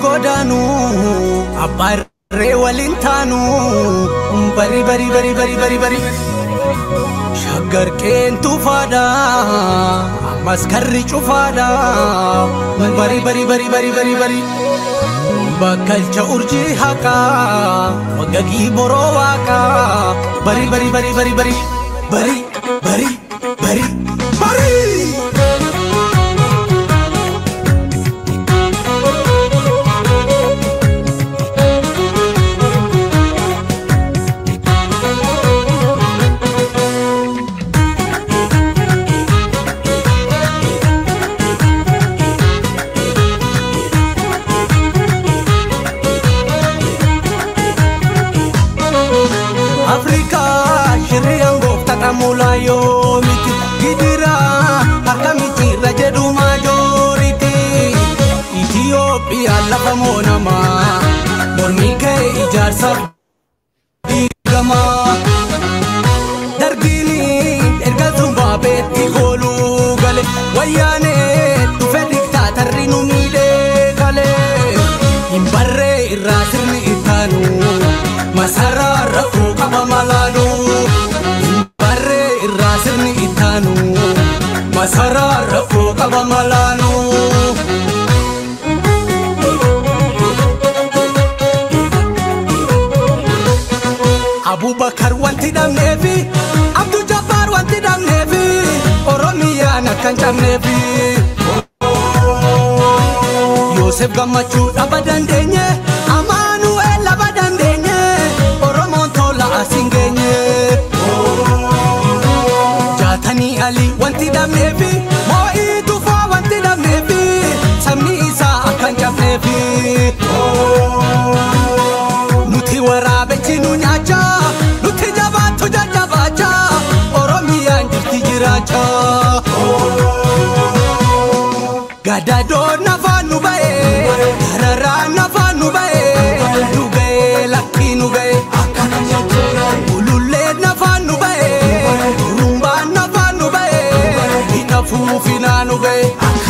godaanu abbaa irree waliin taanu bari bari bari bari bari bari shaggar qeentu faadha ammas karri cufaadha bari bari bari bari bari bari bakkalcha urjii haqaa wagagii boroo waaqaa bari bari bari bari bari bari bari bari bari Afrikaa shirriyaan gooftata mulaa yoo miti gidira akkamitti irra jedhu maajooriti Itiyoophiyaan lafa moonamaa mormii kee ijaarsaaf diigamaa dargiini erga Zimbaabeetti kooluu gale wayyaanee dhufe diktaatarri nu miidhee gale hin barree irraa sirni ittaanu masaraa rafuu qaba malaanu hin barree irraa sirni ittaanu masaraa rafuu qaba malaanu. Abubakar wanti dhabneefi Abdul Jabbaar wanti dhabneefi Oromiyaan akkan cabneefi. Yoosef gammachuu dhaba dandeenye Amaanu'eel laba dandeenye Oromoon tola asiin geenye. Jaatanii Ali wanti dhabneefi Moo'ii tufaa wanti dhabneefi Sabni isaa akkan cabneefi. Nuti waraabechi nu nyaachaa Nuti jabaattu jajjabaachaa Oromiyaan jirti jiraachaa. Gadadoo nafaan nu ba'ee Dararaan nafaan nu ba'ee Nu ga'ee lakkii nu ga'ee Ulullee nafaan nu ba'ee Rumbaan nafaan nu ba'ee Hina fuufinaa nu ga'ee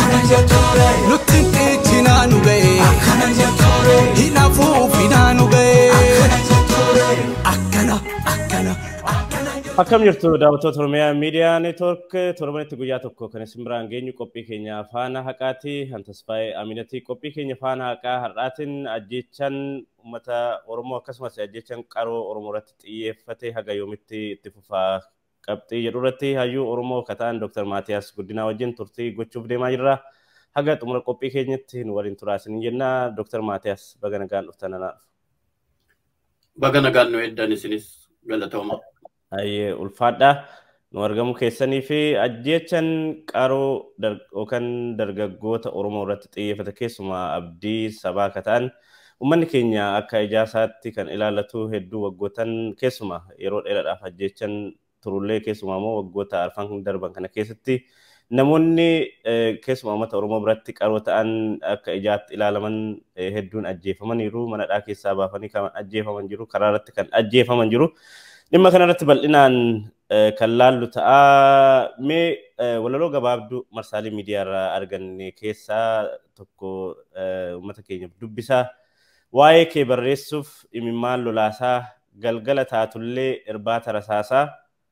Nutti dhiichinaa nu ga'ee Hina fuufinaa nu ga'ee Akkana akkana akkana Akkam jirtu daawwattoota Oromiyaa Miidiyaa Neetwoork torbanitti guyyaa tokko kan isin biraan geenyu qophii keenya faana haqaati. Hantasfaayee Aminatii qophii keenya faana haqaa har'aatiin ajjechaan uummata Oromoo akkasumas ajjechaan qaroo Oromoo irratti xiyyeeffate haga yoomitti itti fufaa qabxii jedhu irratti hayyuu Oromoo kataan Dr. Maatiyaas Guddinaa wajjin turtii gochuuf deemaa jirra. Haga xumura qophii keenyatti nu waliin turaa isin jenna. Dr. Maatiyaas baga nagaan dhuftan anaaf. Baga nagaan nu eddan isinis galatooma. Ayyee ulfaadha. Nu argamu keessanii fi ajjechaan qaroo dar- yookaan dargaggoota Oromoo irratti xiyyeeffate keessumaa abdii sabaa akka ta'an uummanni keenya akka ijaasaatti kan ilaallatu hedduu waggootan keessumaa yeroo dheeraadhaaf ajjechaan turullee keessumaa immoo waggoota arfan darban kana keessatti namoonni eh, keessumaa uummata Oromoo biratti qaroo ta'an akka ijaatti ilaalaman eh, hedduun ajjeefamaniiru manadhaa keessaa baafanii kan ajjeefaman jiru karaa irratti kan ajjeefaman jiru. Dhimma kanarratti bal'inaan eh, kan laallu ta'a. Mee eh, walaloo gabaabduu marsaalee miidiyaa irraa arganne keessaa tokko eh, uummata keenyaaf dubbisaa. Waa'ee kee barreessuuf imimmaan lolaasaa galgala taatullee irbaata rasaasaa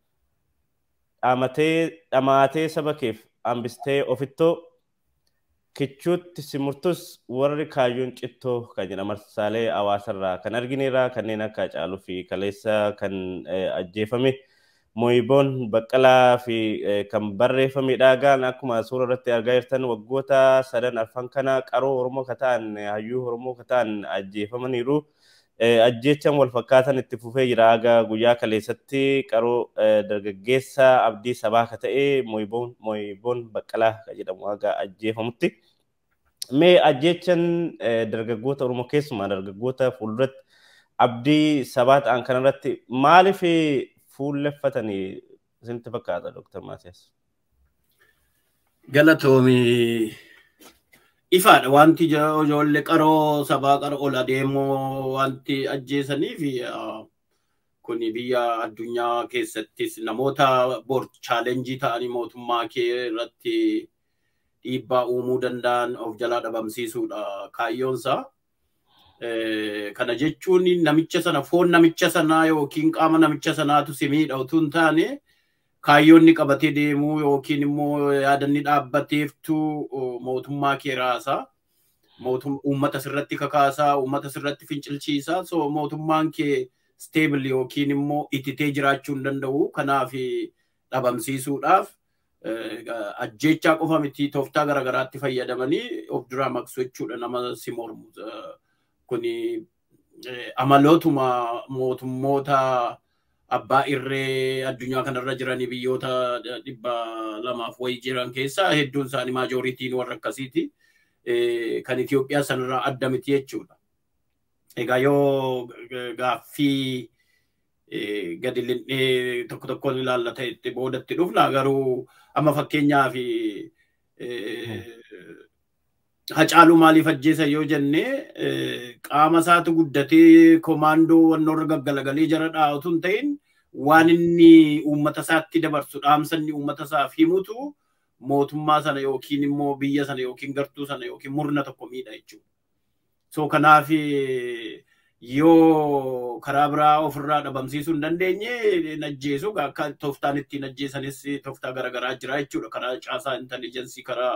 dhaamatee dhamaatee saba keef hambistee ofittoo kichuutti simurtus warri kaayyoon cittoo kan jedha marsaalee hawaasarraa kan argineerraa kanneen akka Hacaaluu fi Kaleessa kan eh, ajjeefame Mooyiboon Baqqalaa fi eh, kan barreeffamedha. Gaan akkuma suura irratti argaa jirtan waggoota sadan arfan kana qaroo Oromoo ka ta'an hayyuu Oromoo ka ta'an ajjeefamaniiru. Eh, Ajjechaan wal fakkaatan itti fufee jira. Haga guyyaa kaleessatti qaroo eh, dargaggeessa abdii sabaa ka ta'e Mooyiboon Mooyiboon Baqqalaa kan jedhamu haga ajjeefamutti. Mee ajjechaan eh, dargaggoota Oromoo keessumaa dargaggoota fuulduratti abdii sabaa ta'an kanarratti maaliif fuulleffatanii isinitti fakkaata Dr. Maatiyaas? Galatoomii ifaadha wanti ija- ijoollee qaroo sabaa qara ol adeemoo wanti ajjeesanii fi ah, kuni biyya addunyaa keessattis namoota bor chaalenjii ta'anii mootummaa kee irratti dhiibbaa uumuu danda'an of jalaa dhabamsiisuudha kaayyoonsaa. Kana jechuun namicha sana foon namicha sanaa yookiin qaama namicha sanaatu si miidha utuu hin taane kaayyoonni qabatee deemuu yookiin immoo yaadanni dhaabbateeftu mootummaa kee raasaa. Uummata sirratti kakaasaa, uummata sirratti fincilchiisaa. So mootummaan kee stable yookiin immoo ititee jiraachuu hin danda'u. Kanaaf dhabamsiisuudhaaf ajjechaa qofa miti tooftaa garaagaraatti fayyadamanii of duraa maqsu jechuudha nama si mormu. Kuni amalootuma mootummoota abbaa irree addunyaa kanarra jiranii biyyoota dhibba lamaaf wayii jiran keessaa hedduun isaanii maajooritiin warra akkasiiti. Kan Itoophiyaa sanarraa adda miti jechuudha. Egaa yoo gaaffii gadi linnee tokko tokkoon ilaallata itti boodatti dhufna garuu amma fakkeenyaaf hacaaluu maaliif ajjeesa yoo jenne qaama isaatu guddatee komaandoo wannoorra gaggalagalee jara dhaa'utu hin ta'in waan inni uummata isaatti dabarsu dhaamsa inni uummata isaaf himutu mootummaa sana yookiin immoo biyya sana yookiin gartuu sana yookiin murna tokko miidha jechuudha. So kanaaf yoo karaa biraa ofirraa dhabamsiisuu hin dandeenye najjeesu akka tooftaan ittiin ajjeesanis tooftaa garaagaraa jira jechuudha. Karaa caasaa inteliijensii karaa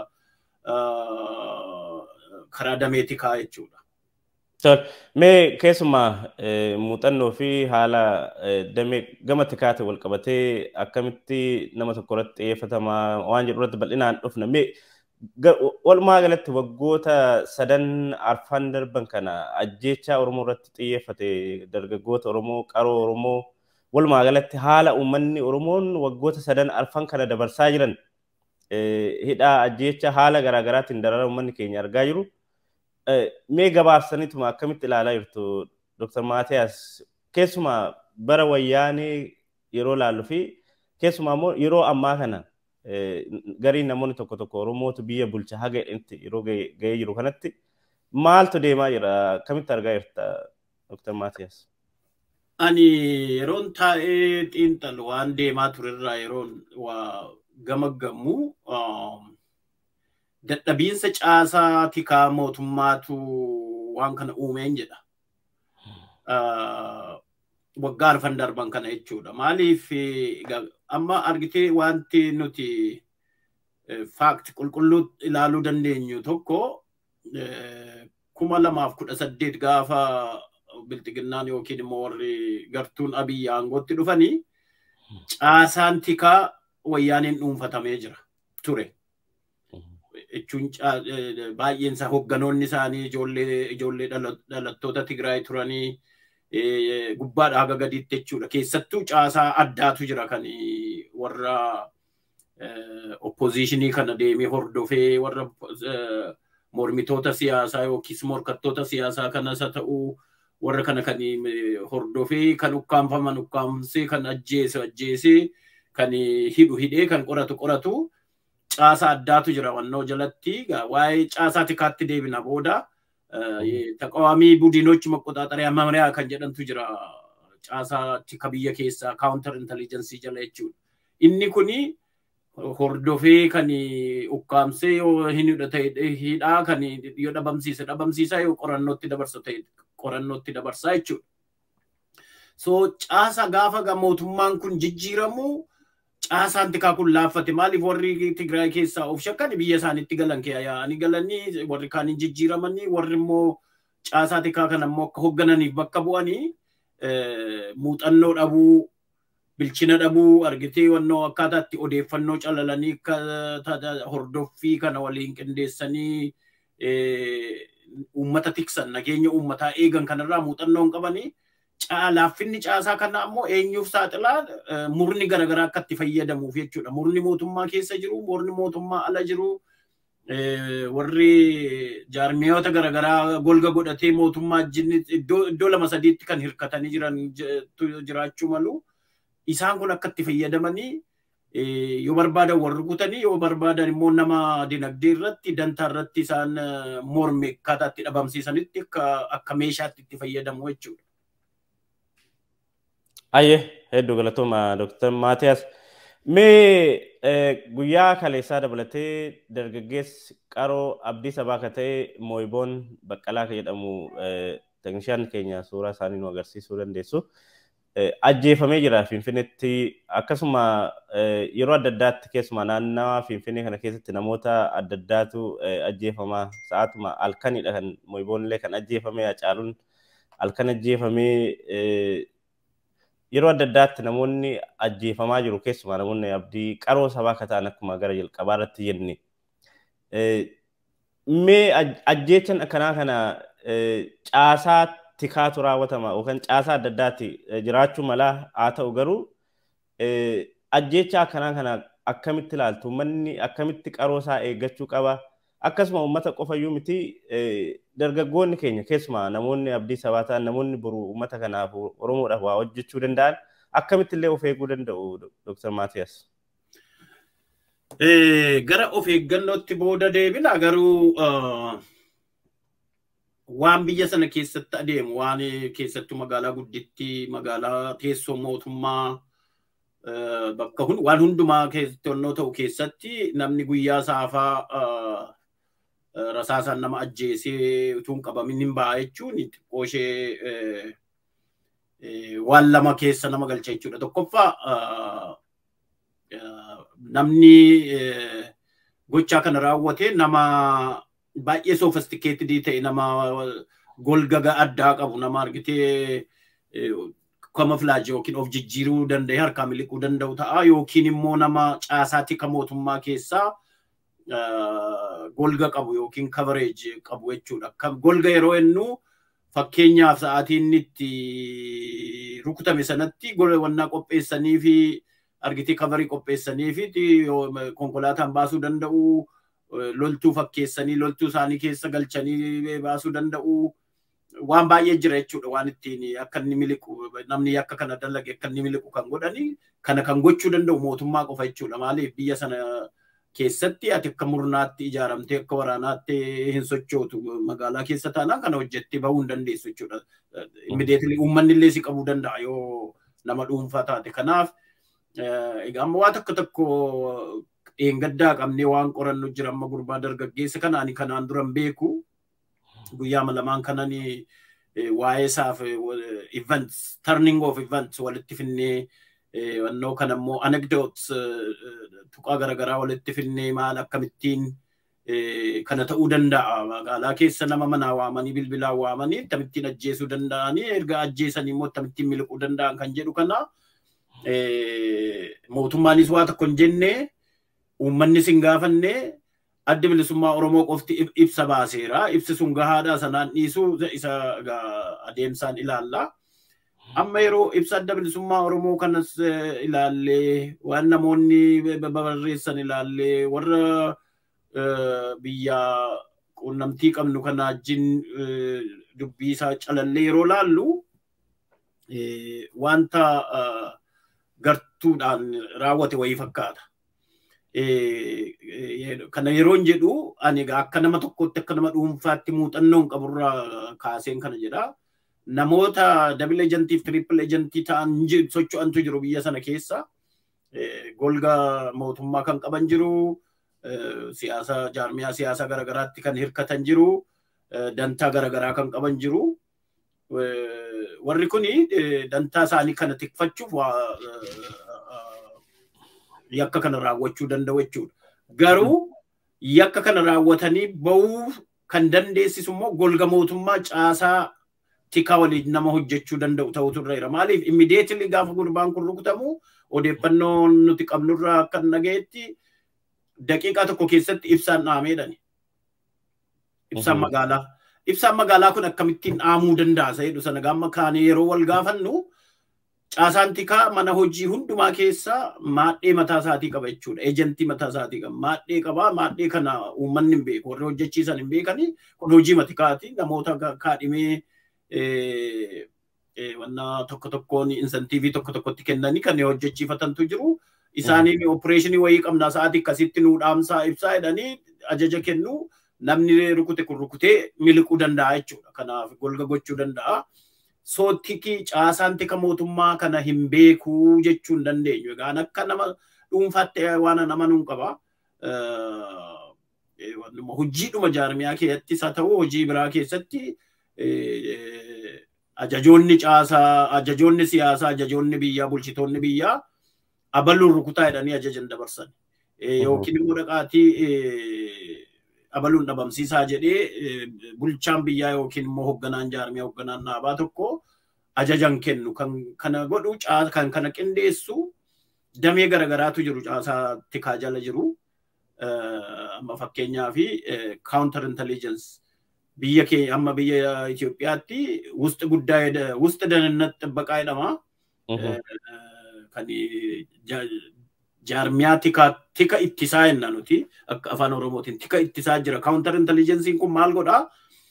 karaa dameetikaa jechuudha. Mee keessumaa muuxannoo fi haala damee gama tikaate wal qabatee akkamitti nama tokko irratti xiyyeeffatamaa waan jedhu irratti bal'inaan dhufna. Mee walumaa galatti waggoota sadan arfan darban kana ajjechaa Oromoo irratti xiyyeeffate dargaggoota Oromoo qaroo Oromoo walumaa galatti haala uummanni Oromoon waggoota sadan arfan kana dabarsaa jiran hidhaa ajjecha haala garaagaraatiin darara uummanni keenya argaa jiru. Mee gabaabsaniituma akkamitti ilaalaa jirtu Dr. Maatiyaas keessumaa bara wayyaanee yeroo laallu fi keessumaa immoo yeroo ammaa kana gariin namoonni tokko tokko Oromootu biyya bulcha haga jedhanitti yeroo ga'ee jiru kanatti maaltu deemaa jira akkamitti argaa jirta Dr. Maatiyaas? Ani yeroon taa'ee xiinxalu waan deemaa turerraa yeroon waa gamaggamu dadhabiinsa caasaa tikaa mootummaatu waan kana uumeen jedha. Waggaa arfan darban kana jechuudha. Maaliif amma argitee wanti nuti faakti qulqulluu ilaaluu dandeenyu tokko kuma lamaaf kudha saddeet gaafa bilxiginnaan yookiin immoo warri gartuun abiyyi aangootti dhufanii caasaan tikaa wayyaaniin dhuunfatamee jira ture. Jechuun baay'een isaa hogganoonni isaanii ijoollee dhalattoota Tigraay turanii gubbaadhaa haga gadiitti jechuudha. Keessattuu caasaa addaatu jira kan warra oppoziishinii kana deemee hordofee warra mormitoota siyaasaa yookiis morkattoota siyaasaa kanas haa ta'uu warra kana kan hordofee kan ukkaanfaman ukkaamsee kan ajjeese ajjeesee kan hidhu hidhee kan qoratu qoratu caasaa addaatu jira wannoo jalatti waa'ee caasaa tikaatti deebina booda taqawaamii budinochi maqoxaaxariyaa mamariyaa kan jedhantu jira caasaa tika biyya keessaa kaawuntar inteliijensii jala jechuudha. Inni kuni hordofee kan ukkaamsee yoo hin hidhate hidhaa kan yoo dhabamsiise dhabamsiisaa yoo qorannootti dabarsa ta'e qorannootti dabarsaa jechuudha. So caasa gaafa mootummaan kun jijjiiramu caasaan tikaa kun laaffate maaliif warri Tigraay keessaa of shakkan biyya isaaniitti galan yaa'anii galanii warri kaaniin jijjiiramanii warri immoo caasaa tikaa kana immoo akka hooggananiif bakka bu'anii muuxannoo dhabuu bilchina dhabuu argitee wannoo akkaataa itti odeeffannoo calalanii akka hordoffii kana waliin qindeessanii uummata tiksan nageenya uummataa eegan kanarraa muuxannoo hin qabanii laaffinni caasaa kana ammoo eenyuuf saaxilaa murni garaagaraa akka itti fayyadamuuf jechuudha. Murni mootummaa keessa jiru, murni mootummaa ala jiru, warri jaarmiyoota garaagaraa golga godhatee mootummaa wajjin iddoo lama sadiitti kan hirkatanii jiran jiraachuu malu. Isaan kun akka itti fayyadamanii yoo barbaadan warri kutanii yoo barbaadan immoo nama dinagdee irratti dantaa irratti isaan morme akkaataa itti dhabamsiisanitti akka meeshaatti itti fayyadamu jechuudha. Ayyee hedduu galatooma Dr. Maatiyaas. Mee guyyaa kaleessaa dabalatee dargaggeessi qaroo abdii sabaa ka ta'e Mooyiboon Baqqalaa ka jedhamu teeknishaan keenya suuraa isaanii nu agarsiisuu dandeessu. Ajjeefamee jira Finfinneetti akkasuma yeroo adda addaatti keessumaa naannawaa Finfinnee kana keessatti namoota adda addaatu ajjeefamaa sa'aatuma halkanidha kan mo'iboonillee kan ajjeefame Hacaaluun halkan ajjeefamee yeroo adda addaatti namoonni ajjeefamaa jiru keessumaa namoonni abdii qaroo sabaa akka ta'an akkuma gara jalqabaa irratti jenne. Mee ajjeechan akkanaa kana caasaa tikaatu raawwatama yookaan caasaa adda addaatti jiraachuu mala haa ta'u garuu ajjeecha akkanaa kana akkamitti ilaaltu uummanni akkamitti qaroo isaa eeggachuu qaba akkasuma uummata qofayyuu miti dargaggoonni keenya keessumaa namoonni abdii sabaa ta'an namoonni boru uummata kanaaf oromoodhaaf waa hojjechuu danda'an akkamitti illee of eeguu danda'u Dr. Maatiyas. Gara of eeggannootti booda deebina garuu waan biyya sana keessatti adeemu waan keessattuu magaalaa guddittii magaalaa teessoo mootummaa bakka waan hundumaa keessatti ta'u keessatti namni guyyaa saafaa rasaasaan nama ajjeesee utuu hin qabamin hin ba'a jechuun xiqqoo ishee waan lama keessa nama galcha jechuudha. Tokkoffaa namni gochaa kana raawwate nama baay'ee sofistikeetidii ta'e nama golgaga addaa qabu nama argitee kamaflaaji yookiin of jijjiiruu danda'e harkaa miliquu danda'u ta'a yookiin immoo nama caasaa tika mootummaa keessaa golga qabu yookiin coverage qabu jechuudha. Golga yeroo jennu fakkeenyaaf sa'aatii inni itti rukutame sanatti wannaa qopheessanii fi argitee coverii qopheessanii fi konkolaataan baasuu danda'u. loltuu fakkeessanii loltuu isaanii keessa galchanii baasuu danda'u. Waan baay'ee jira jechuudha waan ittiin akka inni miliqu namni akka kana dalage akka inni miliqu kan godhani kana kan gochuu danda'u mootummaa qofa jechuudha. Maaliif biyya sana keessatti ati akka murnaatti ijaaramtee akka waraanaatti hin sochootu magaalaa keessa taanaan kana hojjettee bahuu hin dandeessu jechuudha. Immideetilii uummanni illee si qabuu danda'a yoo nama dhuunfaa taate. Kanaaf egaa amma waan tokko tokko eengaddaa qabnee waan qorannu jira amma gurbaa dargaggeessa kanaani kanaan duran beeku guyyaa lamaan kanani waa'ee isaaf events turning of events walitti finnee wannoo kan ammoo anecdotes tuqaa garaagaraa walitti finnee maal akkamittiin kana ta'uu danda'a magaalaa keessa nama manaa waamanii bilbilaa waamanii akkamittiin ajjeesuu danda'anii erga ajjeesanii immoo akkamittiin miliquu danda'an kan jedhu kana mootummaanis waa tokko hin jennee uummanni sin gaafanne adda bilisummaa Oromoo qofti ibsa baaseera. Ibsi sun gahaadha sanaan dhiisuu isa adeemsaan ilaalla. Amma yeroo ibsa adda bilisummaa Oromoo kanas ilaallee waan namoonni barreessan ilaallee warra biyya quunnamtii qabnu kana wajjin dubbii isaa calallee yeroo laallu wanta gartuudhaan raawwate wayii fakkaata. kana yeroon jedhu ani akka nama tokkotti akka nama dhuunfaatti muuxannoon qaburraa kaaseen kana jedha. Namoota dabil ejantiif tirippil ejantii ta'an socho'antu jiru biyya sana keessa. Golga mootummaa kan qaban jiru. Siyaasa jaarmiyaa siyaasaa garaagaraatti kan hirkatan jiru. Dantaa garaagaraa kan qaban jiru. Warri kuni dantaa isaanii kana tikfachuuf yakka kana raawwachuu danda'u jechuudha. Garuu yakka kana raawwatanii bahuu kan dandeessisu immoo golga mootummaa caasaa tikaa waliin nama hojjechuu danda'u ta'utu irra jira. Maaliif immideetilii gaafa gurbaan kun rukutamu odeeffannoo nuti qabnurraa akka dhagayetti daqiiqaa tokko keessatti ibsaan dhaameedhani. Ibsaan magaalaa. Ibsaan magaalaa kun akkamittiin dhaamuu danda'a jedhu sana gaamma kaanee yeroo wal gaafannu caasaan tikaa mana hojii hundumaa keessa maadhee mataa isaatii qaba jechuudha. Eejantii mataa isaatii qaba. Maadhee qaba. Maadhee kana uummanni hin beeku. Warri hojjechiisan hin beekani. Kun hojii matikaati. Namoota kaadhimee wanna tokko tokkoon insantiivii tokko tokkotti kennanii kan hojjechiifatantu jiru. Isaaniin opereeshinii wayii qabna sa'aatii akkasitti nuu dhaamsaa ibsaa jedhanii ajaja kennu namni rukute kun rukutee miliquu danda'a jechuudha. Kanaaf golga gochuu danda'a. sootiki caasaan tika mootummaa kana hin beekuu jechuu hin dandeenyu. Egaa akka nama dhuunfaatti waan nama nuun qaba. Hojiidhuma jaarmiyaa keessattis haa ta'u hojii biraa keessatti ajajoonni caasaa, ajajoonni siyaasaa, ajajoonni biyyaa, bulchitoonni biyyaa abaluun rukutaa jedhanii ajajan dabarsan. Yookiin immoo dhaqaatii abaluun dhabamsiisaa jedhee bulchaan biyyaa yookiin immoo hoogganaan jaarmiyaa hoogganaan dhaabaa tokko ajajan kennu kan kana godhu kan kana qindeessu damee garagaraatu jiru caasaa tikaa jala jiru. Amma fakkeenyaa fi counter intelligence biyya kee amma biyya Itoophiyaatti wusti guddaa wusti danannat xibbaqaa jedhama. Kan jaarmiyaa tika ittisaa jenna nuti akka afaan oromootiin tika ittisaa jira. Counter intelligencein kun maal godhaa?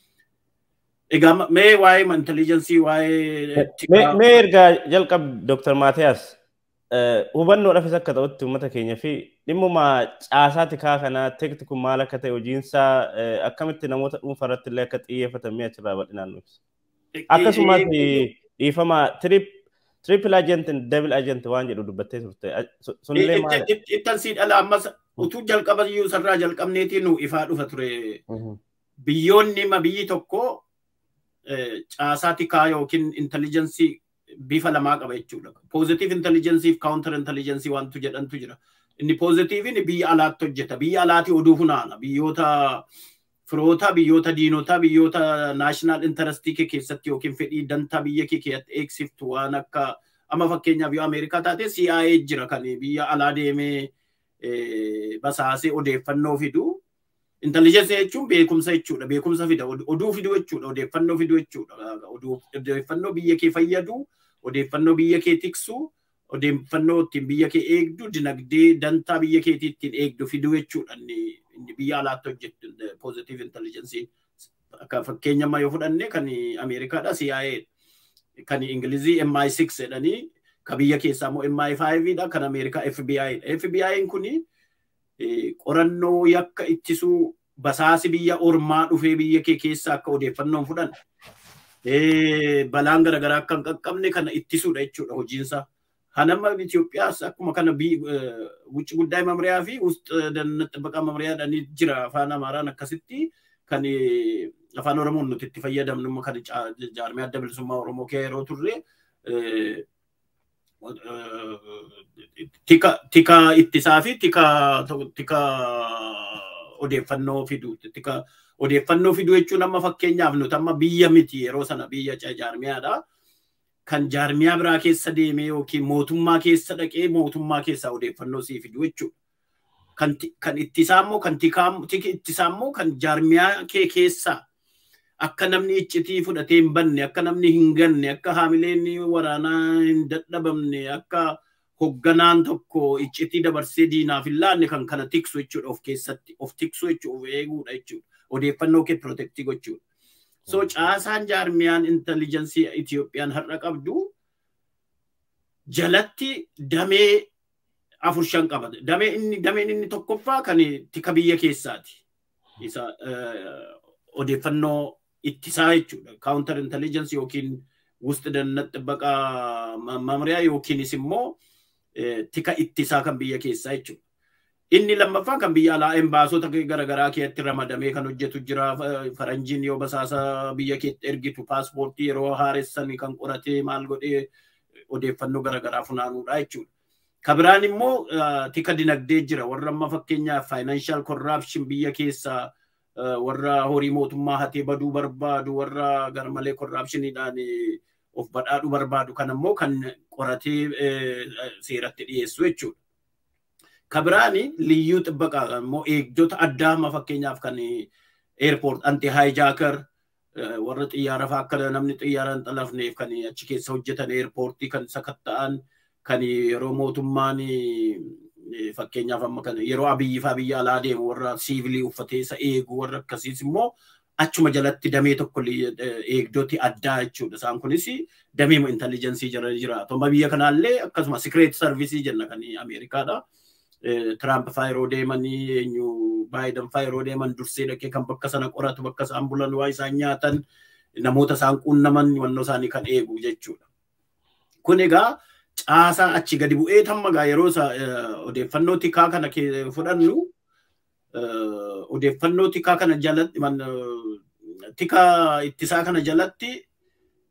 Egaa mee waa'ee intelligensii waa'ee Mee ergaa jalqab Dr. Maatiyaas hubannoodhaafis akka ta'utti uummata keenya fi dhimmuma caasaa tikaa kanaa teekti kun maal akka ta'e hojiinsaa akkamitti namoota dhuunfaa irratti illee akka xiyyeeffatame achirraa bal'inaan nu ibsa. Akkasumas dhiifama triple agent double agent waan jedhu dubbattee turte sunillee maal? Ittan sii dhala ammas utuu jalqaba iyyuu sarraa jalqabneetii nu ifaa dhufa ture. Biyyoonni ma biyyi tokko caasaa tikaa yookiin intelligensii bifa lamaa qaba jechuudha. Positive intelligensii fi counter intelligensii wantu jedhantu jira. Inni positiiviin biyya alaatti hojjeta. Biyya alaatti oduu funaana. Biyyoota firoota, biyyoota diinotaa, biyyoota naashinaal intarestii kee keessatti yookiin fedhii dantaa biyya kee keessatti eegsiftu waan akka amma fakkeenyaaf yoo Ameerikaa taate CIA jira kan biyya alaa deemee basaasee odeeffannoo fidu. Intelligensii jechuun beekumsa jechuudha. Beekumsa fida. Oduu fiduu jechuudha. Odeeffannoo fiduu jechuudha. Odeeffannoo biyya kee fayyadu, odeeffannoo biyya kee tiksu, odeeffannoo ittiin biyya kee eegdu, dinagdee dantaa biyya keetii ittiin eegdu fiduu jechuudha. Inni biyya alaatti hojjettu positive intelligensii. Akka fakkeenya ammaa yoo fudhanne kan Ameerikaadha CIA kan Ingilizii MI6 jedhanii kan biyya keessaa immoo MI5 dha kan Ameerikaa FBI dha. FBI'n kuni qorannoo yakka ittisuu basaasi biyya ormaa dhufee biyya kee keessa akka odeeffannoon fudhan balaan garaagaraa akka hin qaqqabne kana ittisuudha jechuudha hojiinsa. Hanama Itoophiyaas akkuma kana wucci guddaa mamriyaa fi xibbaqa mamriyaadhaan jira afaan Amaaraan akkasitti kan afaan Oromoon nuti itti fayyadamnu kan jaarmiyaa adda bilisummaa Oromoo kee yeroo turre tika ittisaa fi tika odeeffannoo fiduu tika odeeffannoo fiduu jechuun amma fakkeenyaaf nuti amma biyya miti yeroo sana biyya jaarmiyaadha. Kan jaarmiyaa biraa keessa deemee yookiin mootummaa keessa dhaqee mootummaa keessaa odeeffannoo sii fiduu jechuudha. Kan ittisaa immoo kan tiki ittisaa immoo kan jaarmiyaa kee keessaa akka namni iccitii fudhatee hin banne akka namni hin ganne akka haamileen waraanaa hin dadhabamne akka hogganaan tokko iccitii dabarsee diinaaf hin laanne kan kana tiksu jechuudha of keessatti of tiksu jechuudha of eeguudha jechuudha odeeffannoo kee pirootektii gochuudha. So caasaan jaarmiyaan intelligensii Itiyoophiyaan har'a qabdu jalatti damee afur shan qaba. Damee inni dameen inni tokkoffaa kan tika biyya keessaati. Isa odeeffannoo ittisaa jechuudha. Counter intelligence yookiin wusti dannat xibbaqaa mamriyaa yookiinis immoo tika ittisaa kan biyya keessaa jechuudha. Inni lammaffaa kan biyya alaa embaasota garaagaraa keessatti ramadamee kan hojjetu jira. Faranjiin yoo basaasa biyya keetti ergitu paaspoortii yeroo haaressan kan qoratee maal godhee odeeffannoo garaagaraa funaanuudha jechuudha. Kabiraan immoo tika dinagdee jira. Warra amma fakkeenyaaf financial corruption biyya keessaa warra horii mootummaa hatee baduu barbaadu warra garmalee korraapshiniidhaan of badhaadhu barbaadu kan ammoo kan qoratee seeratti dhiyeessu jechuudha. Kabiraani liyyuu xibbaqaa immoo eegdota addaa amma fakkeenyaaf kan eerpoort anti haayijaakar warra xiyyaara fa'aa akka namni xiyyaara hin xalafneef kan achi keessa hojjetan eerpoortii kan sakatta'an kan yeroo mootummaan fakkeenyaaf amma kan yeroo abiyyi fa'aa biyya alaa deemu warra siivilii uffatee isa eegu warra akkasiis immoo achuma jalatti damee tokko eegdoti addaa jechuudha. Isaan kunis damee intelligensii jira jira. Tomma biyya kanaallee akkasuma secret service jenna kan Ameerikaadha. Tiraamp fa'aa yeroo deemanii eenyu Baayiden fa'aa yeroo deeman dursee dhaqee kan bakka sana qoratu bakka isaan bulan waa isaan nyaatan namoota isaan quunnaman wannoo isaanii kan eegu jechuudha. Kun egaa caasaa achi gadi bu'ee tammagaa yeroo odeeffannoo tikaa kana fudhannu odeeffannoo tikaa kana jalatti tikaa ittisaa kana jalatti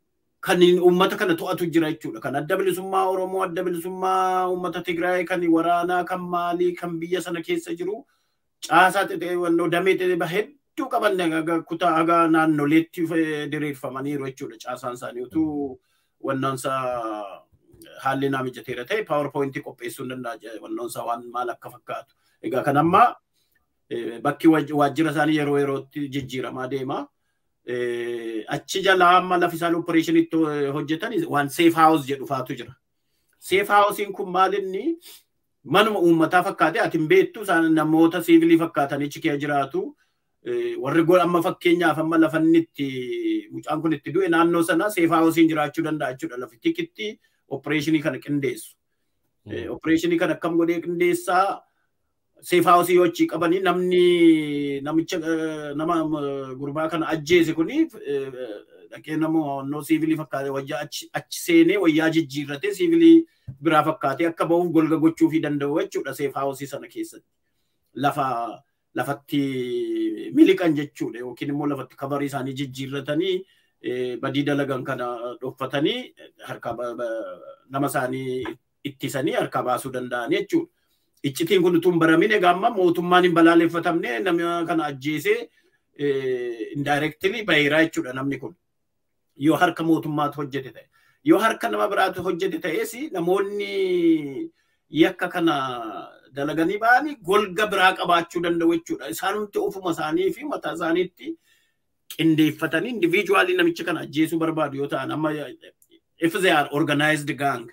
kan uummata kana to'atu jira jechuudha. Kan adda bilisummaa Oromoo, adda bilisummaa uummata Tigraay, kan waraanaa, kan maalii, kan biyya sana keessa jiru caasaa xixiqqoo damee xixiqqoo hedduu qaban kutaa haga naannoleetti diriirfamaniiru jechuudha. Caasaan isaanii utuu wannoonsa haalli naa mijateera ta'e paawarpoointii qopheessuu hin danda'a wannoonsa waan maal akka fakkaatu. Egaa kan ammaa bakki waajjira isaanii yeroo yerootti jijjiiramaa deema. Achi jalaa amma lafi isaan opereeshinitti hojjetan waan seef haawus jedhu faatu jira. Seef haawusiin kun maalinni manuma uummataa fakkaate ati hin beektu isaan namoota siivilii fakkaatanii achi keessa jiraatu. Warri amma fakkeenyaaf amma lafa inni itti mucaan kun itti du'e naannoo sana seef haawusiin jiraachuu danda'a jechuudha. Lafi tikitti opereeshinii kana qindeessu. Opereeshinii kana akkam godhee qindeessaa seef haawusii yoo achii qabanii namni namicha nama gurbaa kana ajjeese kuni dhaqee namoonni siivilii fakkaate wayyaa achi seenee wayyaa jijjiirratee siivilii biraa fakkaatee akka ba'uuf golga gochuu fi danda'u jechuudha seef haawusii sana keessatti. Lafa lafatti miliqan jechuudha yookiin immoo lafatti kabarii isaanii jijjiirratanii badii dalagan kana dhoffatanii harka nama isaanii ittisanii harka baasuu danda'an jechuudha. iccitiin kun utuu hin baramin egaa amma mootummaan hin balaaleffatamne nama kana ajjeesee indirectly baheeraa jechuudha namni kun. Yoo harka mootummaatu hojjete ta'e. Yoo harka nama biraatu hojjete ta'es namoonni yakka kana dalaganii ba'anii golga biraa qabaachuu danda'u jechuudha. Isaanumti ofuma isaanii fi mataa isaaniitti qindeeffatanii individuaalii namicha kana ajjeesuu barbaadu yoo ta'an amma if they are organized gang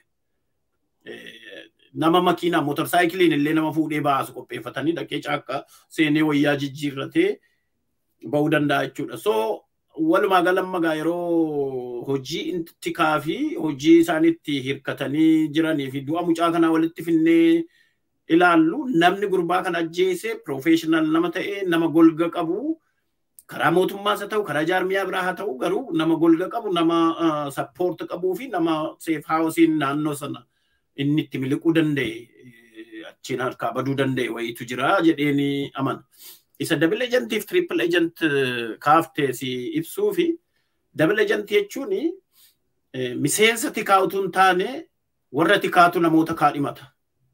nama makiinaa motorsaayikiliin illee nama fuudhee baasu qopheeffatanii dhaqee caakka seenee wayyaa jijjiirratee ba'uu danda'a jechuudha. So walumaa galammagaa yeroo hojii tikaa fi hojii isaaniitti hirkatanii jiranii fi du'a mucaa kanaa walitti finnee ilaallu namni gurbaa kana ajjeese piroofeeshinaal nama ta'e nama golga qabu karaa mootummaas haa ta'u karaa jaarmiyaa biraa haa ta'u garuu nama golga qabu nama sappoorti qabuu fi nama seef haawusiin naannoo sana inni itti miliquu danda'e achiin harkaa baduu danda'e wayiitu jira jedheeni amana. Isa dabal ejantiif triple ejant kaaftee si ibsuu fi dabal ejantii jechuun miseensa tikaa utuu hin taane warra tikaatu namoota kaadhimata.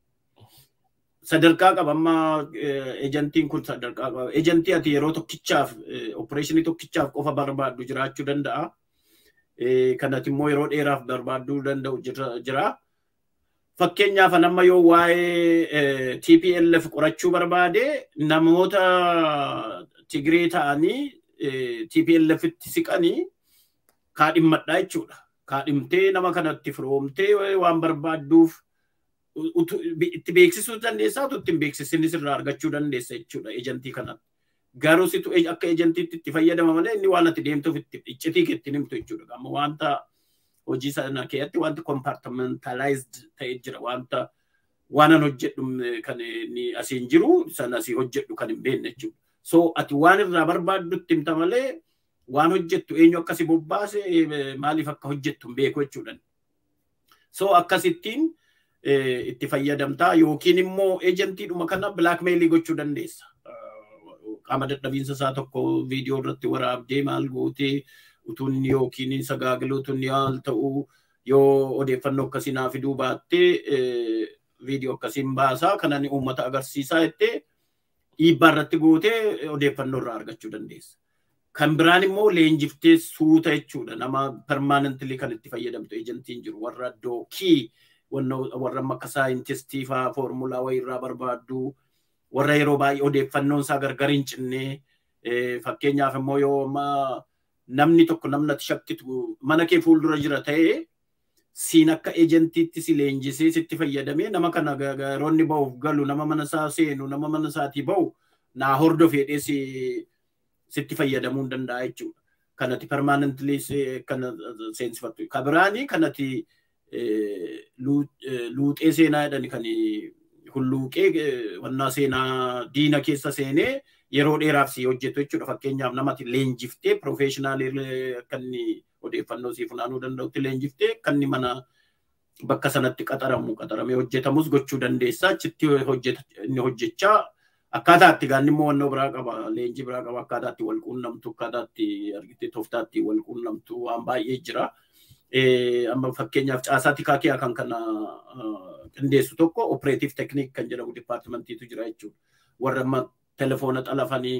Sadarkaa qaba amma ejantiin kun sadarkaa qaba. Ejantii ati yeroo tokkichaaf opereeshinii tokkichaaf qofa barbaaddu jiraachuu danda'a. Kanati immoo yeroo dheeraaf barbaaduu danda'u jira. Fakkeenyaaf amma yoo waa'ee TPLF qorachuu barbaade namoota Tigree ta'anii TPLFitti siqanii kaadhimmadhaa jechuudha. Kaadhimtee nama kanatti firoomtee waan barbaadduuf itti beeksisuu dandeessaa utuu ittiin beeksisinis irraa argachuu dandeessa jechuudha ejantii kanatti. Garuu situ akka ejantiitti itti fayyadama malee inni waan ati deemtuuf itti iccitii ittiin himtu jechuudha. Amma wanta hojii sana keessatti wanti compartmentalized ta'e jira wanta waanan hojjedhu kan inni asiin jiru sana asii hojjedhu kan hin beekne jechuudha. So ati waan irraa barbaaddutti himta malee waan hojjettu eenyu akkasi bobbaase maaliif akka hojjettu hin beeku jechuudha. So akkasittiin itti fayyadamtaa yookiin immoo eejentiidhuma kana bilaakmeelii gochuu dandeessa. Qaama dadhabiinsa isaa tokko viidiyoo irratti waraabdee maal gootee utuun yookiin sagaagaluu utuun yaal ta'uu yoo odeeffannoo akkasii naa fiduu baattee viidiyoo akkasiin baasaa kanan uummata agarsiisaa jettee dhiibbaa irratti gootee odeeffannoo irraa argachuu dandeessa. Kan biraan immoo leenjiftee suuta jechuudha. Nama permaanentilii kan itti fayyadamtu eejentiin jiru warra dookii warra akka saayintistii fa'aa foormulaa wayirraa barbaaddu warra yeroo baay'ee odeeffannoon isaa gargar hin cinne fakkeenyaaf immoo yoo namni tokko namni ati shakkitu mana kee fuuldura jira ta'ee siin akka eejentiitti si leenjisee sitti fayyadamee nama kana garoonni ba'uuf galu nama mana isaa seenu nama mana isaatii ba'u naa hordofee sitti fayyadamuu hin danda'a jechuudha. Kanati permaanentilii kana seensifattu. Kabiraanii kanati luuxee seenaa jedhani kan hulluuqee wannaa seenaa diina keessa seenee yeroo dheeraaf si hojjetu jechuudha. Fakkeenyaaf namatti leenjiftee piroofeeshinaalii akka inni odeeffannoo si funaanuu danda'utti leenjiftee kan inni mana bakka sanatti qaxaramu qaxaramee hojjetamus gochuu dandeessa. Achitti inni hojjechaa akkaataa itti gaanni immoo wannoo biraa qaba. Leenjii biraa qaba. Akkaataa itti wal quunnamtu, akkaataa itti argitee tooftaa itti wal quunnamtu waan baay'ee jira. amma fakkeenyaaf caasaa tikaa kiyaa kan kana qindeessu tokko operative technique kan jedhamu dipaartimentiitu jira jechuudha. Warra amma telefoona xalafanii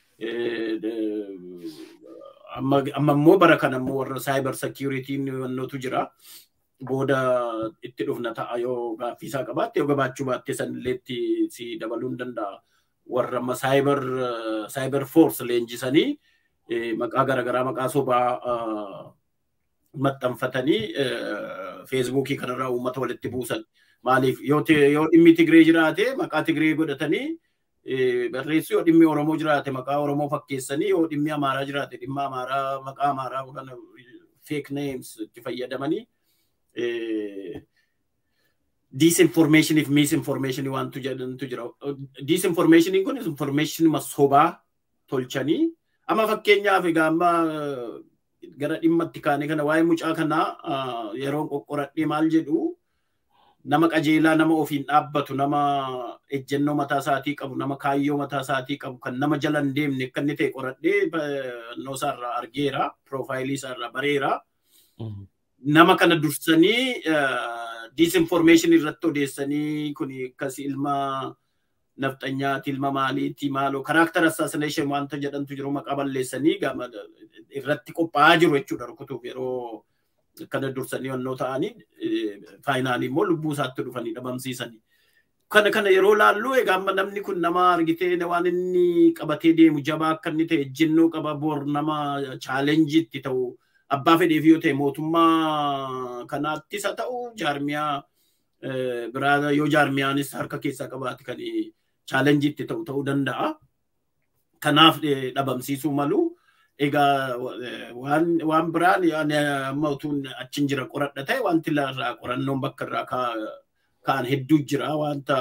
amma immoo bara kana immoo warra cyber security wannootu jira. Booda itti dhufna ta'a yoo gaaffii isaa qabaatte yoo gabaachuu baatte sanilleetti si dabaluu hin danda'a. Warra amma cyber cyber force leenjisanii maqaa garaagaraa maqaa sobaa maxxanfatanii feesbuukii kanarraa uummata walitti buusan. Maaliif yoo dhimmi Tigree jiraate maqaa Tigree godhatanii barreessu yoo dhimmi Oromoo jiraate maqaa Oromoo fakkeessanii yoo dhimmi Amaaraa jiraate dhimma Amaaraa maqaa Amaaraa kana fake names itti fayyadamanii disinformation if misinformation wantu jedhantu jira. Disinformation kun information sobaa tolchanii amma fakkeenyaaf egaa amma gara dhimmatti kaane kana waa'ee mucaa kanaa yeroo qoqqoradhee maal jedhu nama qajeelaa nama ofiin dhaabbatu nama ejjennoo mataa isaatii qabu nama kaayyoo mataa isaatii qabu kan nama jala hin deemne akka inni ta'e qoradhee noo isaarraa argeera piroofaayilii isaarraa bareera. Nama kana dursanii disinformeeshin irratti odeessanii kun akkas ilma nafxanyaati ilma maaliiti maaloo karaakter assassination wanta jedhantu jiru maqaa balleessanii gama irratti qophaa'aa jiru jechuudha rukutuuf yeroo kana dursanii yonnoo ta'anii faayinaalii immoo lubbuu isaatti dhufanii dhabamsiisanii. Kana kana yeroo laallu egaa amma namni kun nama argitee waan inni qabatee deemu jabaa akka inni ta'e ejjennoo qaba bor nama chaalenjiitti ta'u abbaa fedheef yoo ta'e mootummaa kanaattis haa ta'u jaarmiyaa biraa yoo jaarmiyaanis harka keessaa qabaate kan chaalenjiitti ta'u ta'uu danda'a. Kanaaf dhabamsiisuu malu. Egaa waan biraan amma utuun achiin jira qoradha ta'e wanti irraa qorannoon bakka irraa ka'an hedduu jira wanta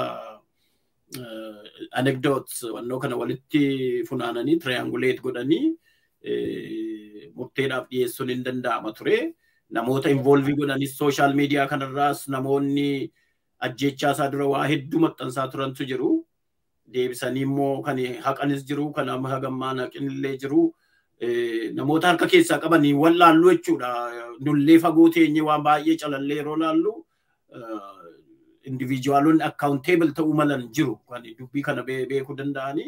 anekdoots wannoo kana walitti funaananii trianguleet godhanii murteedhaaf dhiyeessuun hin danda'ama ture. Namoota involvii godhanis sooshaal miidiyaa kanarraas namoonni ajjechaa isaa dura waa hedduu maxxansaa turantu jiru. Deebisanii immoo kan haqanis jiru kan amma hagammaa naqinillee jiru. namoota harka keessaa qabanii wal laallu jechuudha. Nullee fagoo teenye waan baay'ee calallee yeroo laallu indiviijuwaalonni akkaawunteebil ta'uu malan jiru. Kan dubbii kana beekuu danda'anii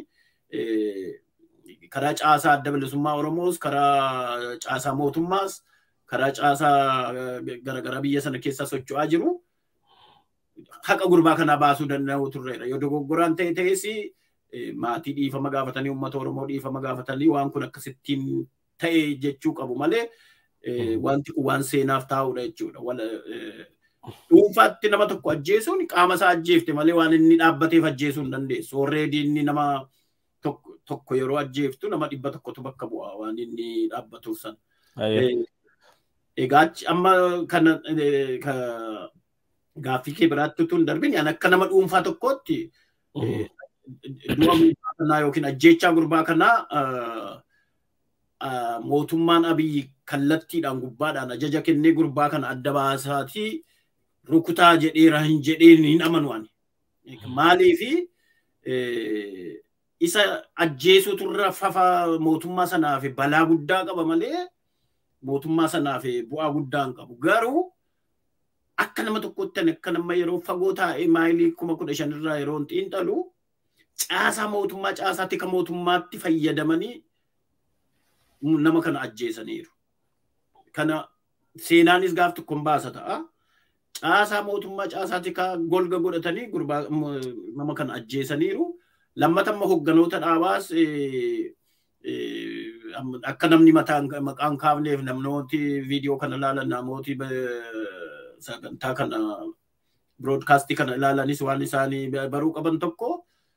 karaa caasaa adda bilisummaa Oromoos, karaa caasaa mootummaas, karaa caasaa garaagaraa biyya sana keessa socho'aa jiru. Haqa gurbaa kanaa baasuu danda'u turreedha. Yoo dogoggoraan ta'e ta'es maatii dhiifama gaafatanii uummata Oromoo dhiifama gaafatanii waan kun akkasittiin ta'e jechuu qabu malee wanti kun waan seenaaf taa'udha jechuudha. Dhuunfaatti nama tokko ajjeesuun qaama isaa ajjeefte malee waan inni dhaabbateef ajjeesuu hin dandeessu. Orreedii inni nama tokko yeroo ajjeeftu nama dhibba tokkotu bakka bu'a waan inni dhaabbatuuf san. Egaa amma kana gaaffii kee biraatti utuu hin darbin akka nama dhuunfaa tokkootti du'a gurbaa kanaa yookiin ajjechaa gurbaa kanaa mootummaan abiyyi kallattiidhaan gubbaadhaan ajaja kennee gurbaa kana adda baasaatii rukutaa jedheera hin jedheen hin amanu ani. Maaliifi isa ajjeesuutu irra fafa mootummaa sanaaf balaa guddaa qaba malee mootummaa sanaaf bu'aa guddaa hin qabu. Garuu akka nama tokkotti akka nama yeroo fagoo taa'ee maayilii kuma kudha shanirraa yeroo hin xiinxalu caasaa mootummaa caasaa tika mootummaatti fayyadamanii nama kana ajjeesaniiru. Kana seenaanis gaaf tokkoon baasa ta'a. Caasaa mootummaa caasaa tikaa golga godhatanii gurbaa nama kana ajjeesaniiru. Lammata amma hogganoota dhaabaas akka namni maqaan kaafneef namooti viidiyoo kana ilaalan namooti sagantaa kana biroodkaastii kana ilaalanis waan isaanii baruu qaban tokko